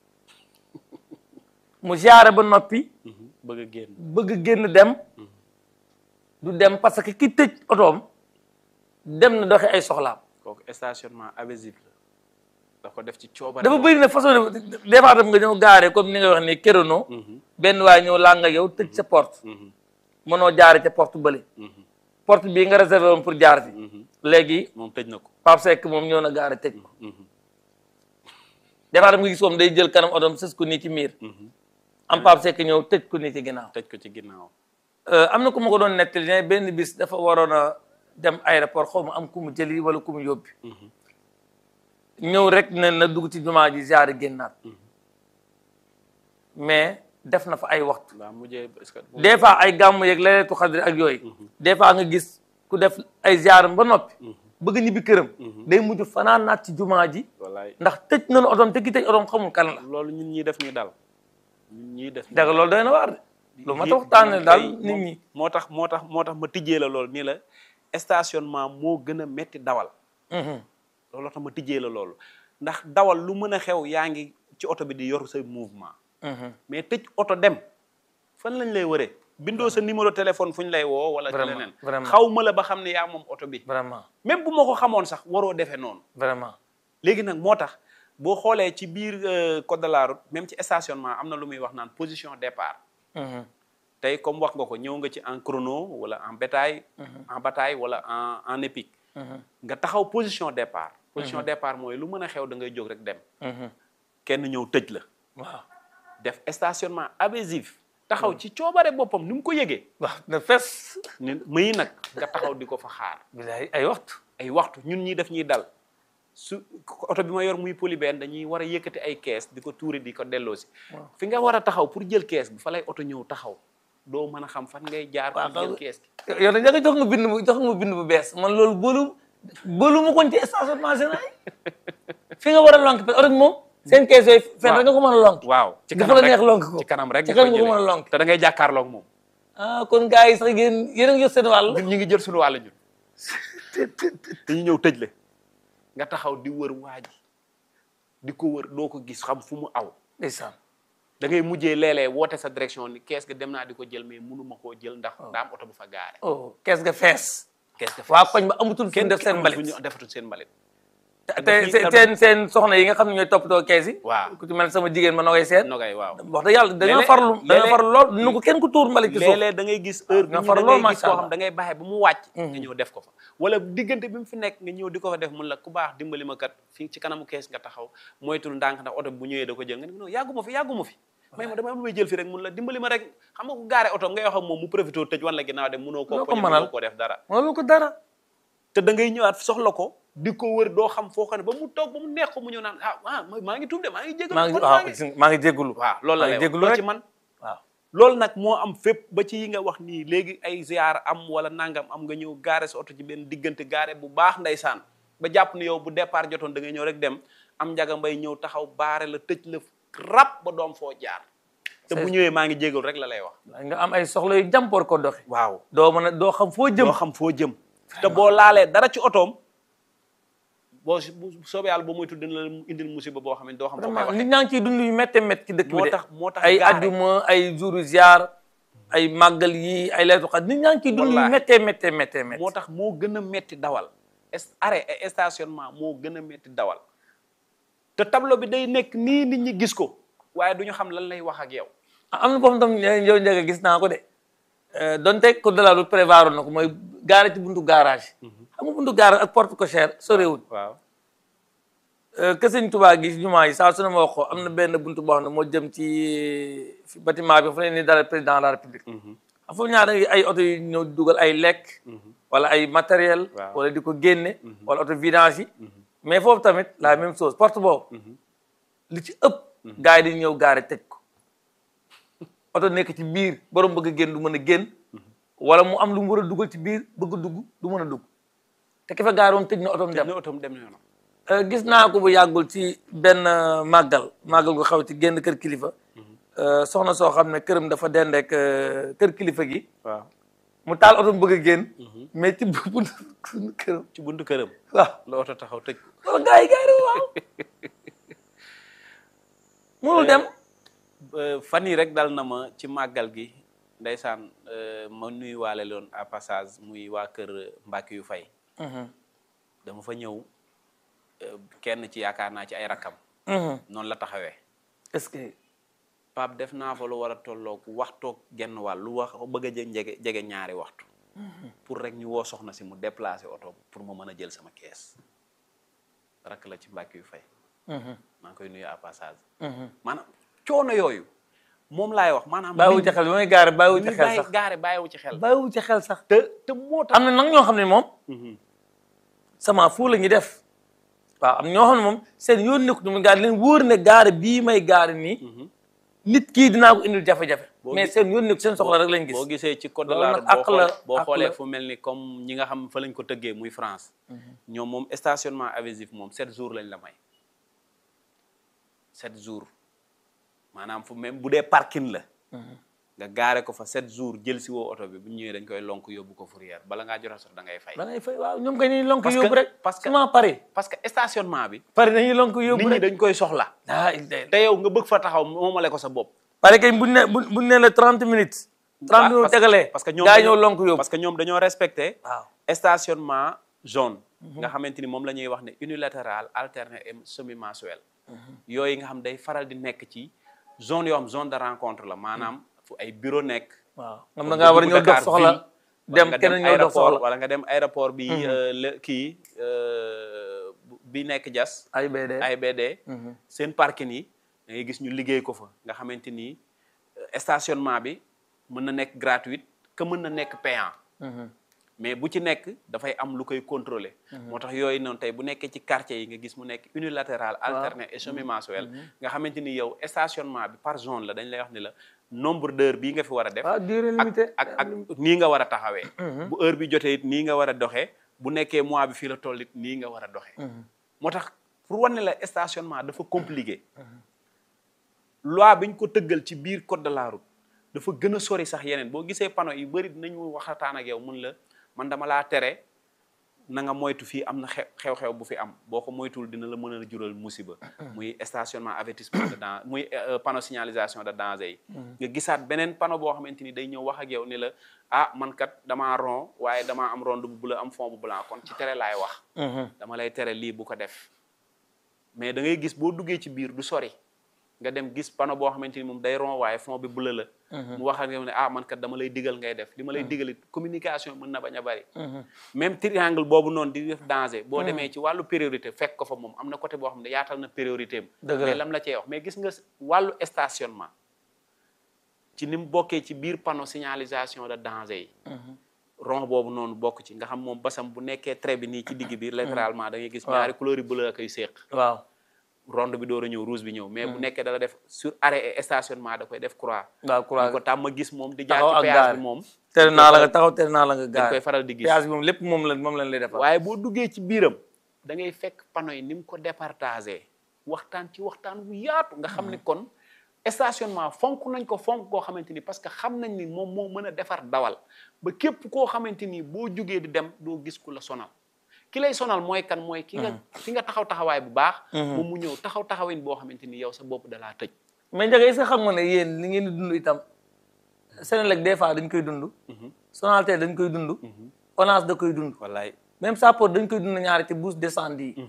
mu jaare ba noppi bëgg a génn bëgg génn dem du dem parce que ki tëj otoom dem na doxi ay soxlaam kooku stationnement abusif la da ko def ci coobare dafa bëri na façon des fois tam nga ñëw gaare comme ni nga wax ni kérono benn waay ñëw laa nga yow tëj sa porte mënoo jaare ca porte bële porte bii nga réservé woon pour jaar fi léegi moom tëj na ko Pape Seck moom ñëw na gaare tëj ko des fois tam nga gis moom day jël kanam otoom sës ko nii ci miir am Pape Seck ñëw tëj ko nii ci ginnaaw tëj ko ci ginnaaw am na ku ma ko doon nettali ne benn bis dafa waroon a dem aéroport xaw ma am ku mu jëli wala ku mu yóbbi ñëw rek ne na dugg ci jumaa ji jaare génnaat mais def na fa ay waxtu waaw mujjee est-ce que des fois ay gàmmu yeeg leeleetu xadri ak yooyu des fois nga gis ku def ay ziaram ba noppi bëgg ñibbi këram day mujj fanaan naat ci jumaa ji wallaay ndax tëj nañu otoom te ki tëj otoom xamul kan la loolu ñun ñii def ñuy dal ñun ñii def dëgg loolu doy na waar de lu ma ta waxtaane daal nit ñi moo tax moo tax moo tax ma tijjee la loolu nii la stationnement moo gën a metti dawal looloo tax ma tijjee la loolu ndax dawal lu mën a xew yaa ngi ci oto bi di yor sa mouvement mais tëj oto dem fan lañ lay wëree bindoo sa numéro téléphone fu ñu lay woo wala ci Vraiment, leneen vraiment. xaw ma la ba xam ne yaa moom oto bi vraiment même bu ma ko xamoon sax waroo defee noonu vraiment léegi nag moo tax boo xoolee ci biir euh, code de la route même ci stationnement am na lu muy wax naan position départ tey comme wax nga ko ñëw nga ci en chrono wala en bétail en bataille wala en en épique nga taxaw position départ position départ mooy lu mën a xew da ngay jóg rek dem kenn ñëw tëj la waaw def stationnement abusif taxaw ci coobare boppam ni mu ko yëgee waaw na fes ni muy nag nga taxaw di ko fa xaar bilaay ay waxtu ay waxtu ñun ñi def ñuy dal su oto bi ma yor muy polybène dañuy war a yëkkati ay kees di ko tuuri di ko delloosi fi nga war a taxaw pour jël kees bi fa lay oto ñëw taxaw doo mën a xam fan ngay jaar pour jël kees gi yow nag da nga jox nga bind bu jox nga bind bu bees man loolu boolu boolu ma koon ci stationnement général fi nga war a lonk parce que oto bi moom seen kees yooyu fen rek nga ko mën a lonk waaw ci dafa kanam la rek neex lonk ko ci kanam rek ci nga koy kanam nga ko mën a jëlee. lonk te da ngay jàkkaarloog moom ah kon gars yi sax yéen yéen a ngi jot seen wàll ñun ñu ngi jël suñu wàll ñun dañu ñëw tëj la nga taxaw di wër waa ji di ko wër doo ko gis xam fu mu aw ndeysaan da ngay mujjee léeg-léeg woote sa direction ni kees ga dem naa di ko jël mais mënuma koo jël ndax daa am oto bu fa gaare oh kees ga fees kees ga waa koñ ba amatul fu ñu def seen mbalit ñu defatul seen mbalit te te seen seen soxna yi nga xam ne ñooy toppatoo kees yi waaw ku ci mel ne sama jigéen ma nogay seet nogay waaw wax dëgg yàlla dañoo Léeg-léeg- farlu dañoo léeg-léeg- farlu lool nu ko kenn ku tuur mbalit ci suuf léeg-léeg da ngay gis heure bi nga ñu farlu da lool, ngay gis macha koo Allah. xam da ngay bàyyi ba mu wàcc nga ñëw def ko fa wala diggante bi mu fi nekk nga ñëw di ko fa def mun la ku baax dimbali ma kat fii ci kanamu kees nga taxaw moytul ndànk ndax oto bi bu ñëwee da ko jël nga ne non yàgguma fi yàgguma fi may ma dama am lu may jël fi rek mun la dimbali ma rek xam nga ku gaare oto ngay wax ak moom mu profité tëj wan la ginnaaw dem mënoo koo Loo ko poñe mënal. mënoo koo def dara loolu ko dara te da ngay ñëwaat soxla ko di ko wër doo xam foo xam ne ba mu toog ba mu neex ko mu ñëw naan ah ah maa ngi tuub de maa ngi jégalu maa ngi kon waaw maa ngi maa ngi jégalu waaw loolu la maa lay ngi wax jégalu loo rek ci man waaw loolu nag moo am fépp ba ci yi nga wax nii léegi ay ziar am wala nangam am nga ñëw gaare sa oto ci benn diggante gaare bu baax ndeysaan ba jàpp ni yow bu départ jotoon da ngay ñëw rek dem am njaga mbay ñëw taxaw baare la tëj la rab ba doom foo jaar te bu ñëwee maa ngi jégal rek la lay wax nga am ay soxla yu jàmpoor ko doxi waaw doo mën a doo xam foo jëm doo xam foo jëm te boo laalee dara ci otoom boo si bu soobee yàlla ba muy tudd dina la indil musiba boo xam ne doo xam foo koy vraiment waxee nit ñaa ngi ciy dund yu métte métti ci dëkk bi moo de tax moo tax ay gaare adduma ay jouru ziar ay màggal yi ay leetu xat nit ñaa ngi ciy dund yu Wallaahi. méttee méttee méttee métti moo tax moo gën a metti dawal est arrêt et stationnement moo gën a metti dawal te tableau bi day nekk nii nit ñi gis ko waaye du ñu xam lan lay wax ak yow am na boobu tam yow njëkk gis naa ko de Euh, donte ko dalaa lu prévoir na ko mooy gaare ci buntu garage xam nga buntu garage ak porte cochère sorewul waaw que sëñ Tuubaa gi jumaa yi saa su ne ma wax ko am na benn buntu boo xam ne moo jëm ci fi bâtiment bi fa ne ni dara président de la république xam foofu ñaar da ngay ay oto yu ñëw di dugal ay lekk wala ay matériel Waaw. wala di ko génne wala oto vidange yi mais foofu tamit la même chose porte boobu li ci ëpp gars yi di ñëw gaare tëj ko oto nekk ci biir borom bëgg a génn du mën a génn wala mu am lu mu war a dugal ci biir bëgg a dugg du mën a dugg te ki fa gaare woon tëj na otom dem ne otom dem na yoonam Euh, gis naa ko bu yàggul ci benn euh, màggal màggal gu xaw ci génn kër kilifa euh, soxna soo xam ne këram dafa dendeek euh, kër kilifa gi waaw mu taal oto mu bëgg a génn mais ci bu buntu këram ci buntu këram waaw la oto taxaw tëj ko wala gars yi gars yi waaw munul dem Euh, fan yii rek dal na ma ci màggal gi ndeysaan euh, ma nuyuwaale loon à passage muy waa kër Mbacke yu fay dama fa ñëw euh, kenn ci yaakaar naa ci ay rakkam noonu la taxawee est-ce que Pape def naa fa lu war a tolloog waxtoog genn wàll lu wax bëgg a jë jege jege ñaari waxtu pour rek ñu woo soxna si mu déplacer oto pour ma mën a jël sama kees rakk la ci Mbacke yu fay maa ngi koy nuyu à passage maanaam coono yooyu moom laay wax maanaam bàyyiwu ci xel bi may gaare bàyyiwu ci ñu xel bàyyi sax gaare bàyyiwu ci xel bàyyiwu ci xel sax te te moo tax am na nag ñoo xam ne moom sama fu la ñuy def waaw am ñoo xam ne moom seen yoon nekku mu gaare leen wóor ne gaare bii may gaare nii nit kii dinaa ko indil jafe-jafe Boo mais gis- seen yoon nekku seen soxla rek lañ gis boo gisee ci code de Loolu la nag route boo àq la, xoolee boo àq xoolee la. fu mel ni comme ñi nga xam fa lañ ko tëggee muy France ñoom moom stationnement abusif moom sept jours lañ la may sept jours maanaam fu même bu dee parking la nga gaare ko fa sept jours jël si woo oto bi bu ñëwee dañ koy lonk yóbbu ko fourrière bala ngaa jot a sax da ngay fay da ngay fay waaw ñoom kay dañuy lonk Parce que- yóbbu rek parce que- souvent pare parce que stationnement bi pare dañuy lonk nit yóbbu ñi rek dañ koy soxla ah il day te yow nga bëgg fa taxaw moomale ko sa bopp pare kay buñ ne buñ buñ ne la trente minutes trente minutes parce que- tegalee parce que ñoom gaa yi dañoo- ñëw lonk yóbbu parce que ñoom dañoo respecté waaw stationnement jaune nga xamante ni moom la ñuy wax ne unilatéral alterné et semi mensuel yooyu nga xam day faral di nekk ci zone yoo xam zone de rencontre la maanaam fu ay bureau nekk waaw xam comme na ngaa war a dugg ñëw dox Dakar soxla ville, wala dem nga keneen ñëw dox aéroport soxla wala nga dem aéroport bi euh, le- kii euh, bu- bi nekk jas ay BD AIBD seen parking yi da ngay gis ñu liggéey ko fa nga xamante ni euh, stationnement bi mën na nekk gratuite que mën na nekk payant mais bu ci nekk dafay am lu koy contrôler moo tax yooyu noonu tey bu nekkee ci quartier yi nga gis mu nekk unilatéral alterné et semi mensuel nga xamante ni yow stationnement bi par zone la dañ lay wax ni la nombre d'heures bii nga fi war a def waaw durée ak limitée ak ak nii nga war a taxawee bu heure bi jotee it nii nga war a doxee bu nekkee mois bi fii la toll it nii nga war a doxee moo tax pour wane la stationnement dafa compliqué loi bi ñu ko tëggal ci biir code de la route dafa gën a sori sax yeneen boo gisee panneau yu bëri dinañu waxataan ak yow mun la man dama laa tere na nga moytu fii am na xe- xew-xew bu fi am boo ko moytuwul dina la mën a jural musiba muy stationnement avertissement de danger muy euh, panneau signalisation de danger yi nga gisaat beneen panneau boo xamante ni day ñëw wax ak yow ni la ah man kat damaa rond waaye damaa am rond bu bleu am fond bu blanc kon ci tere laay wax dama lay tere lii bu ko def mais da ngay gis boo duggee ci biir du sori nga dem gis panneau boo xamante ni moom day rond waaye fond bi bleu la mu wax ak yow ne ah man kat dama lay digal ngay def li ma lay digalit communication mën na bañ a bari même triangle boobu noonu di def danger boo demee ci wàllu priorité fekk ko fa moom am na côté boo xam ne yaatal na priorité am Dëgg la. mais lam la cee wax mais gis nga wàllu stationnement ci ni mu bokkee ci biir panneau signalisation de danger yi rond boobu noonu bokk ci nga xam moom basam bu nekkee trait bi nii ci digg bi latéralement da ngay gis Waaw. ñaari couleur yu bleu ak ay séq waaw ronde bi door a ñëw rouge bi ñëw mais bu nekkee dala def sur arrêt et stationnement da koy def croix waaw ñu courage ko tàmm gis moom di jaar taxaw ci ak péage gaare bi moom tere naa la nga taxaw tere naa la nga dañ gaare koy faral di gis péage bi moom lépp moom la moom lañ lay defal waaye boo duggee ci biiram da ngay fekk panneau yi ni mu ko départagé waxtaan ci waxtaan wu yaatu nga xam ni kon stationnement fonk nañ ko fonk koo xamante ni parce que xam nañ ni moom moo mën a defar dawal ba képp koo xamante ni boo jugee di dem doo gis ku la sonal ki lay sonal mooy kan mooy ki nga ki nga taxaw taxawaay bu baax moom mu ñëw taxaw taxawin boo xamante ni yow sa bopp dalaa tëj mais Ndiaga est-ce que xam nga ne yéen li ngeen di dund itam Senelec des fois dañ koy dund Sonatel dañ koy dund Orange da koy dund wallaay même Sapor dañ koy dund ñaari ci bourse descente yi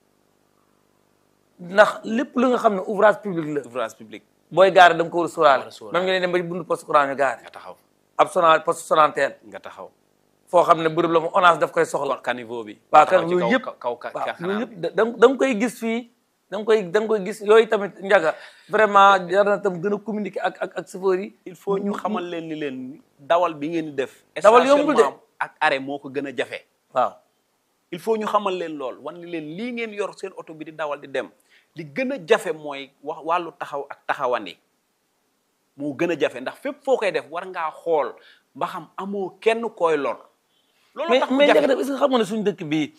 ndax lépp lu nga xam ne ouvrage public la ouvrage public booy gaare da nga ko war a sóoraale war a sóoraale. même nga ne dem ba ci bundu poste courant ñu gaare nga taxaw ab Sonal poste Sonatel nga taxaw foo xam ne bërëb la mu Orange daf koy soxla caniveau bi waaw taxaw kan ci yooyu kaw- yëpp kaw kaw waaw xanaa yooyu yëpp da da da nga koy gis fii da nga koy da nga koy gis yooyu tamit njaga vraiment jar na tam gën a communiquer ak ak ak chauffeur yi il faut ñu xamal leen ni leen dawal bi ngeen di def Dawal yombul de. stationnement ak arrêt moo ko gën a jafe waaw il faut ñu xamal leen lool wan ni leen lii ngeen yor seen oto bi di dawal di dem li gën a jafe mooy wax wàllu taxaw ak taxawandi moo gën a jafe ndax fépp foo koy def war ngaa xool ba xam amoo kenn koy lor loolu mais tax mu mais jafe njaga est-ce que xam nga ne suñu dëkk bii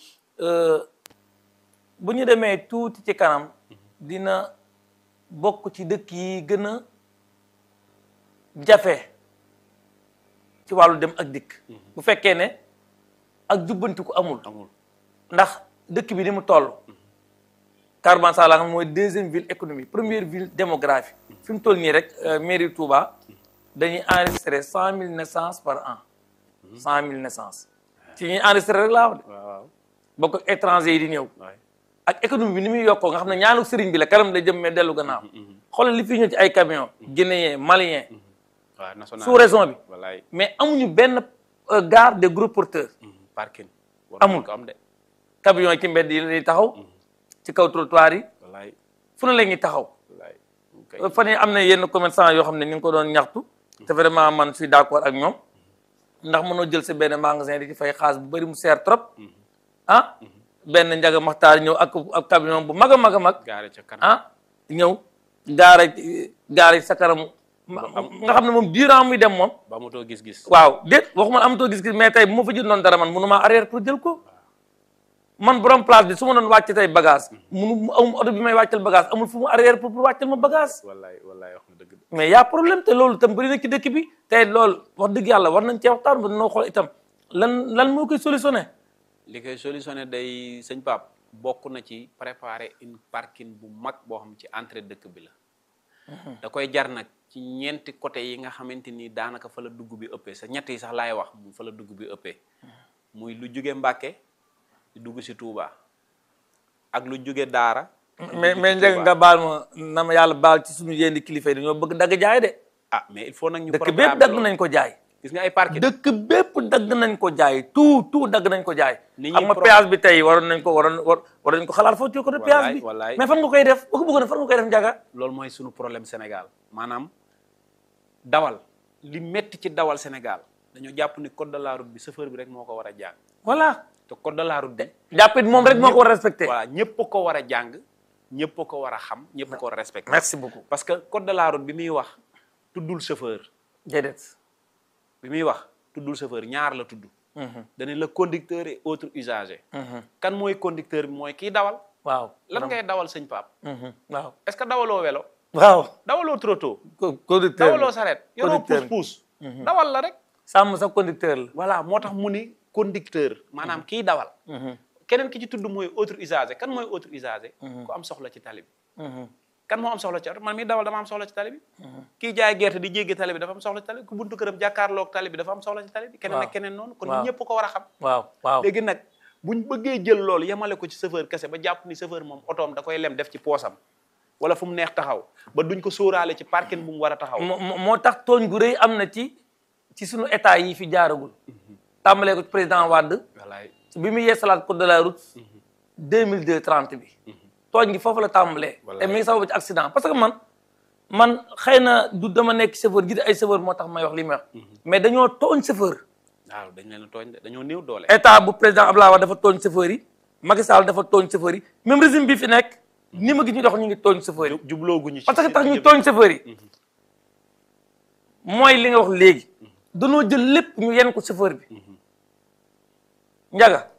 bu ñu demee tuuti ci kanam dina bokk ci dëkk yi gën a jafe ci wàllu dem ak dikk bu fekkee ne ak jubbantiku amul amul ndax dëkk bi ni mu toll Carban Sala nga xam mooy deuxième ville économique première ville démographie fi mu toll nii rek euh, mairie Touba dañuy enregistrer cent mille naissances par an cent mille naissances ci ñuy enregistrer rek laa wax de waaw waaw bokk ak étranger yi di ñëw waay ak économie bi ni muy yokkoo nga xam ne ñaanu sëriñ bi la kanam da jëm mais dellu gannaaw xoolal li fi ñëw ci ay camion guinéen malien waaw national sous raison bi wallaay mais amuñu benn euh, gare de gros porteurs parking war Amul. nañ ko am de camion yi ci mbedd yi lay taxaw ci kaw trottoir yi wallaay fu ne la ñuy taxaw wallaay kay fan yi am na yenn commerçant yoo xam ne ñu ngi ko doon ñaxtu te vraiment man suis d'accord ak ñoom ndax mënoo jël sa benn magasin di ci fay xaalis bu bëri mu seer trop ah benn njaga maxtaar ñëw ak ak camion bu mag a mag a mag gaare ca kanam ah ñëw gaare gaare sa kanam nga xam ne moom durant muy dem moom ba mu too gis-gis waaw déet waxuma amatoo gis-gis mais tey bu ma fa jëndoon dara man mënu maa arrière pour jël ko man borom place bi su ma doon wàcc tey bagage munu amul oto bi may wàccal bagage amul fu mu arrière pour pour wàccal ma bagage wallaay wallaay wax na dëgg de mais y' a problème te loolu itam bëri na ci dëkk bi tey loolu wax dëgg yàlla war nañ cee waxtaan ba noo xool itam lan lan moo koy solutionné li koy solutionné day sëñ Pape bokk na ci préparer une parking bu mag boo xam ci entrée dëkk bi la da koy jar nag ci ñeenti côté yi nga xamante ni daanaka fa la dugg bi ëppee sa ñett yi sax laay wax mu fa la dugg bi ëppee muy lu jóge Mbàkke di dugg si Touba ak lu jóge Daara di mais dugg mais ci njëg Touba. nga baal ma na ma yàlla baal ci suñu yéen kilifa yi dañoo bëgg dagg jaay de ah mais il faut nag ñu dëkk programmer bépp dagg loolu. nañ ko jaay gis nga ay parking dëkk bépp dagg nañ ko jaay tout tout dagg nañ ko jaay Nit ñi xam nga pro- péage bi tey waroon nañ ko waroon war waroon nañ ko xalaat foofu ci côté péage bi wallaay. mais fan nga koy def boo ko bëggoon fan nga koy def njaga loolu mooy sunu problème Sénégal maanaam dawal li metti ci dawal Sénégal dañoo jàpp ni code de la route bi chauffeur bi rek moo ko war a jàng voilà te code de la route bi jàppit moom rek moo ko war a respecté voilà ñëpp a ko war a jàng ñëpp a ko war a xam ñëpp a ko war a respecté merci beaucoup parce que code de la route bi muy wax tuddul chauffeur déedéet bi muy wax tuddul chauffeur ñaar la tudd dañu la conducteur et autres usagers kan mooy conducteur bi mooy kiy dawal waaw lan ngay dawal sëñ Pape Mhm. waaw est-ce que dawaloo welo waaw dawaloo trotto co- conducteur dawaloo la saret yoroo Conducteur. pousse pousse dawal la rek sàmm sa conducteur la voilà moo tax mu ni conducteur maanaam kiy dawal keneen ki ci tudd mooy autre usager kan mooy autre usager ku am soxla ci tali bi kan moo am soxla ci oto man mi dawal dama am soxla ci tali bi kii jaay gerte di jéggi tali bi dafa am soxla ci tali bi ku buntu këram jàkkaarloog tali bi dafa am soxla ci tali bi keneen Waaw. ak keneen noonu kon Waaw. ñëpp ko war a xam waaw waaw léegi nag buñ bëggee jël loolu yemale ko ci chauffeur kese ba jàpp ni chauffeur moom otoom da koy lem def ci poosam wala fu mu neex taxaw ba duñ ko sóoraale ci parking bu mu war a taxaw moo moo- moo tax tooñ gu rëy am na ci ci suñu état yi fi jaaragul tàmbalee ko ci président Wade walaay bi mu yeesalaat code de la route deux mille deux trente bi tooñ gi foofu la tàmbalee te mi ngi sabab ci accident parce que man man xëy na du dama nekk chauffeur gi ay chauffeur moo tax may wax li may wax mais dañoo tooñ chauffeur waaw dañ leen a tooñ de dañoo néew doole état bu président Abdoulaye Wade dafa tooñ chauffeur yi Macky Sall dafa tooñ chauffeur yi même régime bi fi nekk ni ma gis ñu dox ñu ngi tooñ chauffeur yi jublooguñu ci parce que tax ñu tooñ chauffeur yi mooy li nga wax léegi danoo jël lépp ñu yenn ko chauffeur bi njaga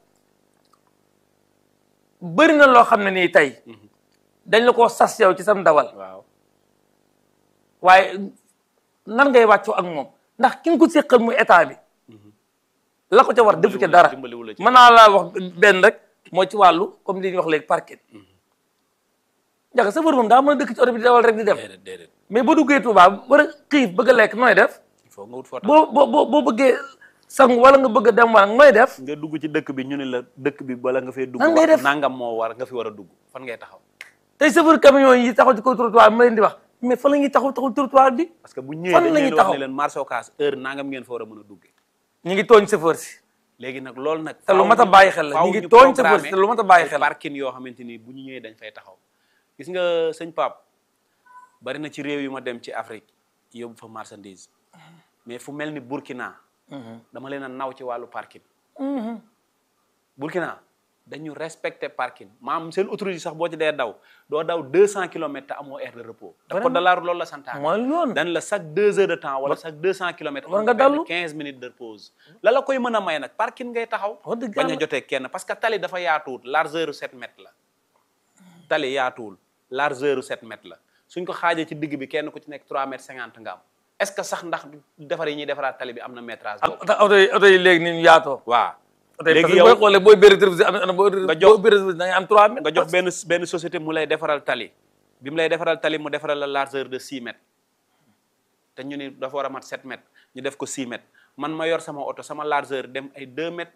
bëri na loo xam ne nii tey dañ la koo sas yow ci sam dawal waaw waaye nan ngay wàccoo ak moom ndax ki nga ko séqal muy état bi la ko ca war defu ca dara dimbaliwu la ci. mën naa laa wax benn rek mooy ci wàllu comme li ñuy wax léegi parking njaga chauffeur moom daa mën a dëkk ci oto bi di dawal rek di dem déedéet déedéet mais boo duggee Touba war a xiif bëgg a lekk nooy def il faut nga wut foo tax boo boo boo boo bëggee sangu wala nga bëgg a dem wala nooy def nga dugg ci dëkk bi ñu ne la dëkk bi bala nga fee dugg Nan ngay wax def? nangam moo war nga fi war a dugg fan ngay taxaw tey chauffeur camion yi taxaw ci kaw trottoir bi ma leen di wax mais fan la ñuy taxaw taxaw trottoir bi parce que bu Fan ñëwee dañ la ñuy leen wax taxaw? ne leen marché Ocass heure nangam ngeen fa war a mën a duggee ñu ngi tooñ chauffeur si léegi nag loolu nag te lu faaw mat a ñu- bàyyi xel la faaw ñu ngi ñu tooñ chauffeur si programmer te lu mat a bàyyi ay xel la parking yoo xamante ni bu ñu ñëwee dañ fay taxaw gis nga sëñ Pape bari na ci réew yu ma dem ci Afrique yóbbu fa marchandise mais fu mel ni Burkina dama leen a naw ci wàllu parking Burkina dañu respecté parking maam seen autoroute yi sax boo ci dee daw doo daw deux cent kilomètres te amoo aire de repos te code de la route loolu la santaane mooy loolu dañ la chaque deux heures de temps wala chaque deux cent kilomètres war nga dallu. quinze minutes de pause la la koy mën a may nag parking ngay taxaw Wax dëgg bañ a yàlla. jotee kenn parce que tali dafa yaatuwul largeur u sept mètres la tali yaatuwul largeur u sept mètres la suñ ko xaajee ci digg bi kenn ku ci nekk trois mètres cinquante nga am est-ce que sax ndax defar yi ñuy defaraat tali bi am na métrage ak boobu oto oto yi oto yi léegi ni ñu yaatoo waaw oto yi parce léegi que yow booy xoolee booy bëri rétroviseur am na booy Nga jox- booy bëri rétroviseur da ngay am 3 mètres nga jox benn benn société mu lay defaral tali bi mu lay defaral tali mu defaral la largeur de 6 mètres te ñu ni dafa war a mat 7 mètres ñu def ko 6 mètres man ma yor sama oto sama largeur dem ay 2 mètres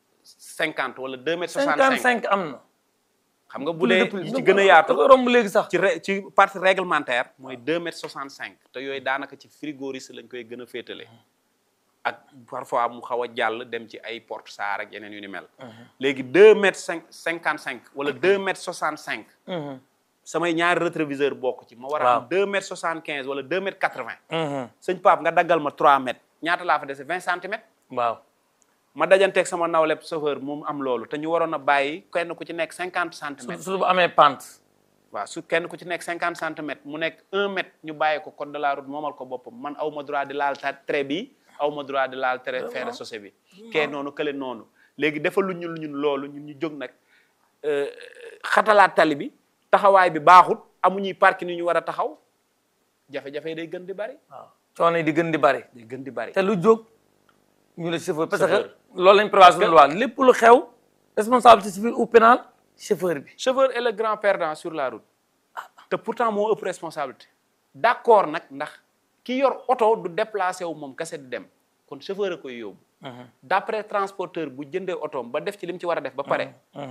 50 wala 2 mètres 65 55 am na xam nga bu dee yi ci gën a yaatu dafa romb léegi sax ci ré- ci partie réglementaire mooy 2 mètres 65 te yooyu daanaka ci frigoriste lañ koy gën a féetale ak parfois mu xaw a jàll dem ci ay porte saar ak yeneen yu ni mel léegi 2 mètres 5 55 wala 2 mètres 65 Mhm. samay ñaari rétroviseur bokk ci ma war a Waaw. am 2 mètres 75 wala 2 mètres 80 Mhm. sëñ Pape nga daggal ma 3 mètres ñaata laa fa dese 20 centimètres waaw ma dajanteeg sama nawleb chauffeur moom am loolu te ñu waroon a bàyyi kenn ku ci nekk 50 centimètres su su amee pente waaw su kenn ku ci nekk 50 centimètres mu nekk 1 mètre ñu bàyyi ko code de la route moomal ko boppam man aw ma droit di laal ta trait bi aw ma droit di laal trait fer chaussée bi kee noonu kële noonu léegi dafa lu ñun ñun loolu ñun ñu jóg nag euh, xatalaat tali bi taxawaay bi baaxut amuñuy parking ni ñu war a taxaw jafe-jafe yi day gën di bari waaw coono yi di gën di bari day gën di bari te lu jóg ñu ne chauffeur parce Chauffeur. que loolu lañ prévoir suñu loi lépp lu xew responsabilité civile ou pénale chauffeur bi chauffeur est le grand perdant sur la route te pourtant moo ëpp responsabilité d'accord nag ndax ki yor oto du déplacé wu moom kese di dem kon chauffeur a koy yóbbu d'après transporteur bu jëndee otoom ba def ci li mu ci war a def ba pare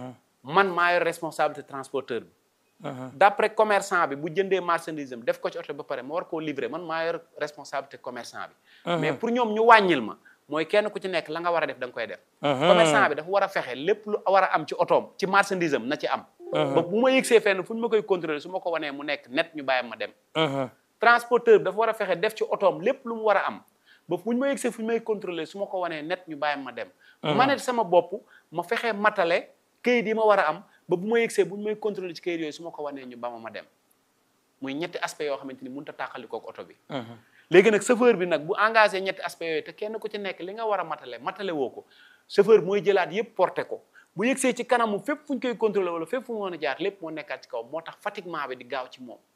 man maa yor responsabilité transporteur bi d'après commerçant bi bu jëndee marchandise am def ko ci oto ba pare ma war koo livrer man maa yor responsabilité commerçant bi mais pour ñoom ñu wàññil ma mooy kenn ku ci nekk la nga war a def da nga koy def commerçant bi dafa war a fexe lépp lu war a am ci otoom ci marchandise am na ci am ba bu ma yëgsee fenn fu ñu ma koy contrôler su ma ko wanee mu nekk net ñu bàyyi ma dem transporteur bi dafa war a fexe def ci otoom lépp lu mu war a am ba fu ñu ma yëgsee fu ñu may contrôler su ma ko wanee net ñu bàyyi ma dem ma ne sama bopp ma fexe matale këyit yi ma war a am ba bu ma yëgsee bu ñu may contrôler ci këyit yooyu su ma ko wanee ñu ba ma ma dem muy ñetti aspect yoo xamante ni mënut a tàqalikoo ak oto bi léegi nag chauffeur bi nag bu engagé ñetti aspect yooyu te kenn ku ci nekk li nga war a matale matale woo ko chauffeur mooy jëlaat yëpp porté ko bu yëgsee ci kanamu fépp fu ñu koy contrôler wala fépp fu mu mën a jaar lépp moo nekkaat ci kaw moo tax fatiguement bi di gaaw ci moom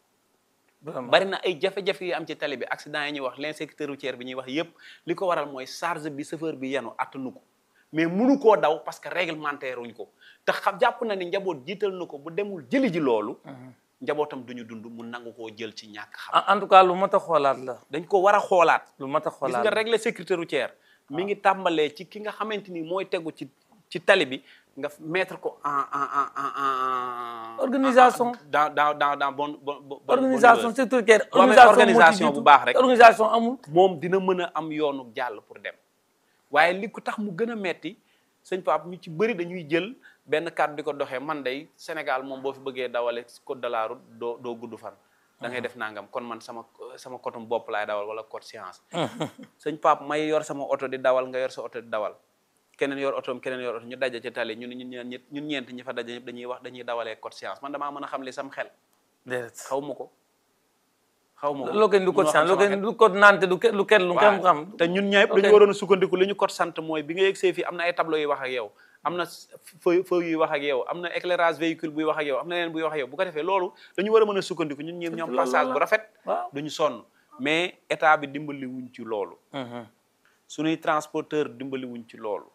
bari na ay jafe-jafe yu am ci tali bi accident yi ñuy wax l'insécurité routière bi ñuy wax yépp li ko waral mooy charge bi chauffeur bi yenu attanu ko mais munu koo daw parce que réglementaire wuñ ko te xam jàpp na ni njaboot jiital na ko bu demul jëli ji loolu njabootam duñu dund mu nangu koo jël ci ñàkk xam en tout cas lu mat a xoolaat la dañ ko war a xoolaat lu mat a gis xoolaat nga la régler sécurité routière mi ngi tàmbalee ci ki nga xamante ni mooy tegu ci ci tali bi nga mettre ko en en en en en Organisation. dans dans dans dans bon bon bon organisation sécuritaire Boo amee organisation bu baax rek. organisation amul moom dina mën a am yoonu jàll pour dem waaye li ko tax mu gën a metti sëñ Pape ñu ci bëri dañuy jël benn kàddu di ko doxee man day Sénégal moom boo fi bëggee dawale code de la route doo doo gudd fan da ngay def nangam kon man sama sama kotum bopp laay dawal wala code science sëñ Pape may yor sama oto di dawal nga yor sa oto di dawal keneen yor otoom keneen yor oto ñu daje ci tali ñun ñun ñeent ñun ñeent ñi fa daje ñëpp dañuy wax dañuy dawalee code science man damaa mën a xam li sam xel déedéet xaw ma ko xaw ma ko loo koy du code munoo xam sant loo sama koy xel. du code nante du ke- lu kenn lu kenn xam te ñun ñëpp Ok. dañu waroon a sukkandiku li ñu code sant mooy bi nga yegsee fii am na ay tableau yuy wax ak yow am na feu feu yuy wax ak yow am na éclairage véhicule buy wax ak yow am na leneen buy wax ak yow bu ko defee loolu dañu war a mën a sukkandiku ñun ñëpp ñoom loolu passage la. bu rafet waaw duñu sonn mais état bi dimbali wuñ ci loolu suñuy transporteur dimbali wuñ ci loolu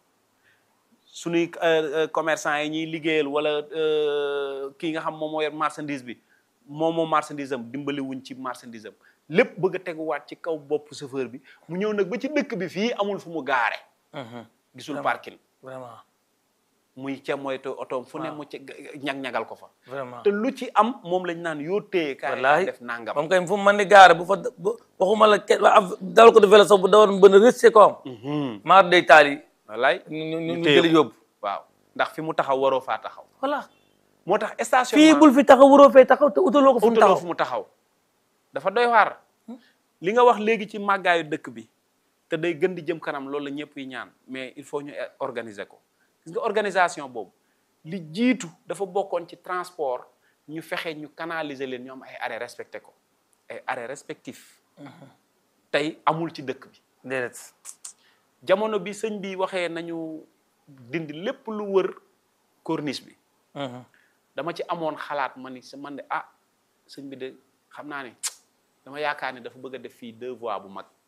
suñuy euh, euh, commerçant yi ñuy liggéeyal wala euh, kii nga xam moom moo yor marchandise bi moom moo marchandise am dimbali wuñ ci marchandise am lépp bëgg a teguwaat ci kaw bopp chauffeur bi mu ñëw nag ba ci dëkk bi fii amul fu mu gaare gisul parking vraiment muy ca moytu otoom fu ne mu ci ñag-ñagal ko fa vraiment te lu ci am moom lañ naan yoo téye kaay wallaahi def nangam moom kay fu mu mën di gaare bu fa bu waxuma la kenn ab dawal ko de vélo sax bu dawoon bën a rëcc ko am Mhm. maar day taal yi wallaay ñu ñu ñu téye jëli ko. yóbbu waaw ndax fi mu taxaw waroo faa taxaw voilà moo tax stationnement fii bul fi taxaw waroo fee taxaw te utaloo ko fu mu utaloo taxaw fu mu taxaw dafa doy waar li nga wax léegi ci màggaayu dëkk bi te day gën di jëm kanam loolu la ñëpp yi ñaan mais il faut ñu organiser ko gis nga organisation boobu li jiitu dafa bokkoon ci transport ñu fexe ñu canaliser leen ñu am ay arrêt respecté ko ay arrêt respectif tey amul ci dëkk bi déedéet jamono bi sëñ bi waxee nañu dindi lépp lu wër corniche bi dama ci amoon xalaat ma ni sa man de ah sëñ bi de xam naa ne dama yaakaar ne dafa bëgg a def fii deux voies bu mag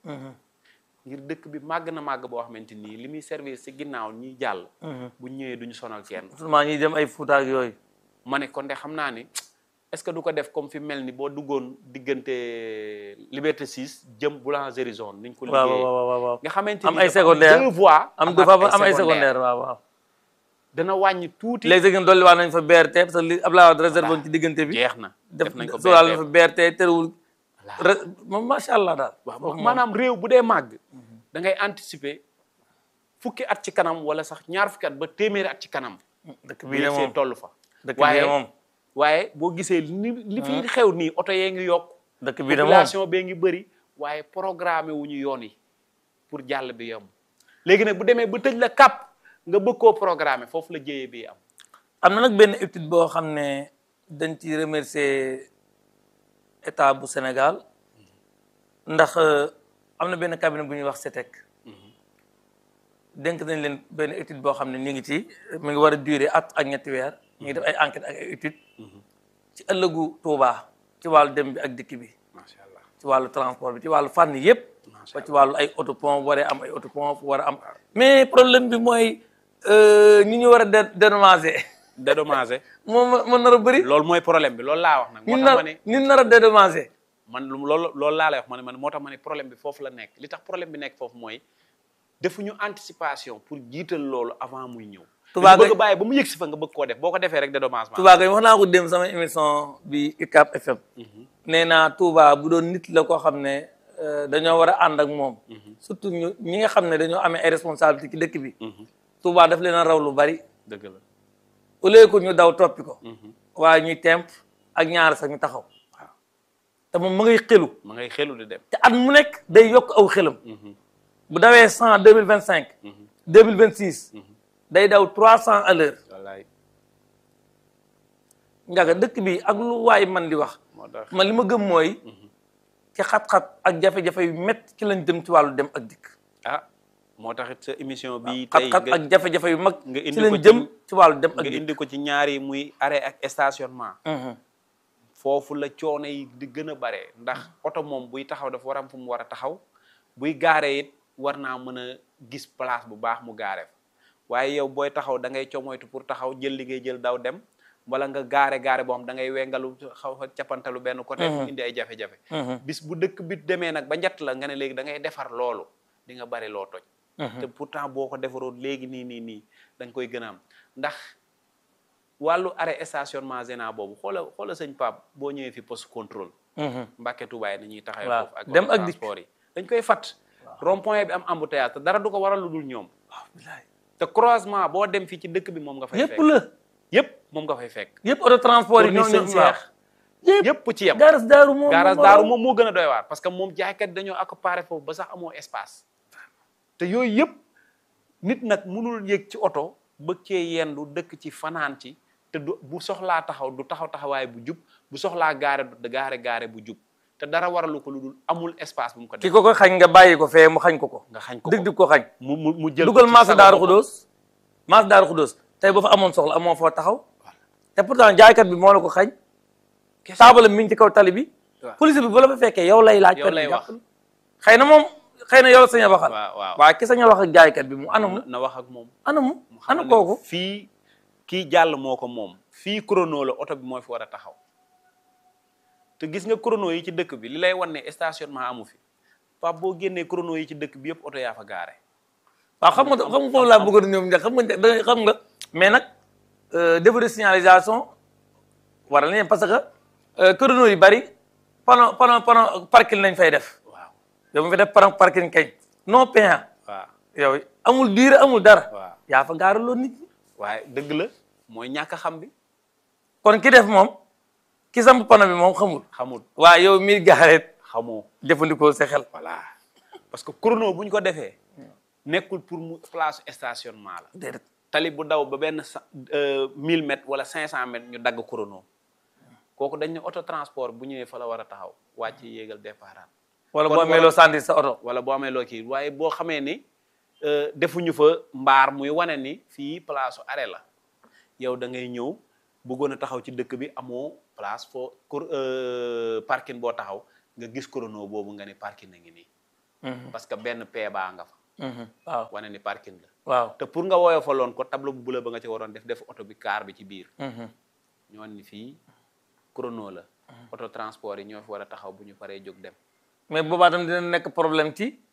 ngir dëkk bi màgg na màgg boo xamante nii li muy service si ginnaaw ñiy jàll bu ñëwee duñu sonal kenn seulement ñuy dem ay Fuuta ak yooyu ma ne kon de xam naa ni est-ce que du ko def comme fi mel ni boo duggoon diggante Liberté 6 jëm Boulangerie zone niñ ko waaw liggéeyee waaw waaw waaw nga xamante am ni ay dafa secondaire deux voies am amaat dafa am ay secondaire waaw waaw dana wàññi tuuti léegi sax dolli waa nañ fa BRT parce que li Abdoulaye Wade réservé woon ci diggante bi jeex na def def nañ ko sóoraal na BRT. fa BRT terewul re- moom macha allah daal waaw maanaam réew bu dee màgg da ngay anticiper fukki at ci kanam wala sax ñaar fukki at ba téeméeri at ci kanam dëkk bu bii de yegsee moom toll fa dëkk bii waaye de moom waaye boo gisee li li fi xew nii oto yee ngi yokk dëkk bii de moom population bee ngi bëri waaye programmé wu ñu yoon yi pour jàll bi yomb léegi nag bu demee ba tëj la kàpp nga bëgg koo programmé foofu la jéyee bi am am na nag benn étude boo xam ne dañ ci remercier état bu Sénégal ndax euh, am na benn cabinet bu ñuy wax CETEC dénk nañ leen benn étude boo xam ne ñu ngi ci mi ngi war a durer at ak ñetti weer ñu ngi def ay enquête ak ay étude ci ëllëgu Touba ci wàllu dem bi ak dikk bi macha allah ci wàllu transport bi ci wàllu fànn yëpp Macha ba ci wàllu ay autopont waree am ay autopont fu war a am mais problème bi mooy euh, ñi ñu war a dé- dédommager dédommagé moom mën nar a bëri loolu mooy problème bi loolu laa wax nag moo ñun tax nar ma ne ñun nar a dédommager man lu loolu loolu laa lay wax ma ne man moo tax ma ne problème bi foofu la nekk li tax problème bi nekk foofu mooy defuñu anticipation pour jiital loolu avant muy ñëw Touba dañu bëgg a Gueye- bàyyi ba mu yëg si fa nga bëgg koo def boo ko defee rek dédommagement Touba Gueye wax naa ko dem sama émission bi UCAB FM nee naa Touba bu doon nit la koo xam ne euh, dañoo war a ànd ak moom surtout ñu ñi nga xam ne dañoo amee ay responsabilité ci dëkk bi Touba daf leen a raw lu bari dëgg la au lieu que ñu daw toppi ko waaye ñuy temp ak ñaar sax ñu taxaw waaw te moom ma ngay xelu ma ngay xelu di dem te at mu nekk day yokk aw xelam bu dawee cent deux mille vingt cinq deux mille vingt six day daw trois cent à l'heure wallaay njaga dëkk bi ak lu waay man di wax moo tax man li ma gëm mooy ci xat-xat ak jafe-jafe yu métti ci lañ dem ci wàllu dem ak dikk ah moo taxit sa émission bi tey xat-xat nga ak jafe-jafe yu mag nga indi ci lañ ko ci- jëm ci wàllu dem ak nga dikk indi ko ci ñaari muy arrêt ak stationnement Mhm. foofu la coono yi di gën a bare ndax oto moom buy taxaw dafa war am fu mu war a taxaw buy gaare it war naa mën a gis place bu baax mu gaare fa waaye yow booy taxaw da ngay comoytu pour taxaw jël li ngay jël daw dem wala nga gaare gaare boo xam da ngay wengalu xaw a cappantalu benn côté mu indi ay jafe-jafe bis bu dëkk bi demee nag ba njatt la nga ne léegi da ngay defar loolu di nga bari loo toj te pourtant boo ko defaroon léegi nii nii nii da nga koy gën a am ndax wàllu arrêt stationnement gênant boobu xoola xoola sëñ Pape boo ñëwee fi poste contrôle Mhm. Mbàkke Tuubaa yi nañuy taxawee Waaw. foofu ak Dem oto ak dikk. transport yi dañ koy fat rond point bi am embouteillage te dara du ko waral lu dul ñoom waaw bilaay te croisement boo dem fii ci dëkk bi moom nga fay yëpp fekk la yëpp moom nga fay fekk yëpp auto transport yi pour ñoo ni ñoo sëñ waaw Seex yëpp ci yem garas daaru moom garage moom daaru waaw. moom moo gën a doy waar parce que moom jaaykat dañoo accaparé foofu ba sax amoo espace te yooyu yëpp nit nag mënul yëg ci oto bëgg cee yendu dëkk ci fanaan ci te du bu soxlaa taxaw du taxaw taxawaay bu jub bu soxlaa gaare du gaare gaare bu jub te dara waralu ko lu dul amul espace bu mu ko ki def ko ko xañ nga bàyyi ko fee mu xañ ko ko nga xañ ko dig ko dig ko xañ mu mu mu jël dugal ko ci maasa sago daaru boppam. xudóos maasa daaru xudóos tey boo fa amoon soxla amoo foo taxaw te pourtant jaaykat bi moo la ko xañ Kese. taabalam mi ngi ci kaw tali bi Waaw. police bi bu la fa fekkee yow lay laaj Yow per lay bi wax. jàppal. xëy na moom xëy na yow la sañ a waxal waaw waaw waaye ki sañ a wax ak jaaykat bi mu anamu na na wax ak moom anamu mu xamal ana ne kooku fii kii jàll moo ko moom fii chrono la oto bi moo fi war a taxaw te gis nga chrono yi ci dëkk bi li lay wan ne stationnement amu fi Pape boo génnee chrono yi ci dëkk bi yëpp oto yaa fa gaare waaw xam nga xam nga foofu laa bëggoon ñoom njëkk xam nga da ngay xam nga mais nag défaut de signalisation waral nañ parce que chrono yu bari panneau panneau panneau parking lañ fay def waaw yow mu fi def panneau parking kañ non payant waaw yow amul durée amul dara waaw yaa fa gaaraloo nit ñi waaye dëgg la mooy ñàkk a xam bi kon ki def moom ki samp panneau bi moom xamul xamul waaye yow mi gaareet xamoo jëfandikoo sa xel voilà parce que chrono bu ñu ko defee nekkul pour mu place stationnement la déedéet tali bu daw ba benn sa mille mètres wala cinq cent mètres ñu dagg chrono kooku dañ ne auto transport bu ñëwee fa la war a taxaw wàcc yéegal départ wala Kon boo amee wala- loo sandi sa oto wala boo amee loo kii waaye boo xamee ni euh, defuñu fa mbaar muy wane ni fii place arrêt la yow da ngay ñëw bëggoon a taxaw ci dëkk bi amoo place foo kur euh, parking boo taxaw nga gis chrono boobu nga ni parking a ngi nii parce que benn pee baa nga fa waaw wane ni parking la waaw te pour nga woyofaloon ko tableau bu bula ba nga ci waroon def def oto bi car bi ci biir ñoon ni fii chrono la auto transport yi ñoo fi war a taxaw bu ñu paree jóg dem mais boobaa tam dina nekk problème ci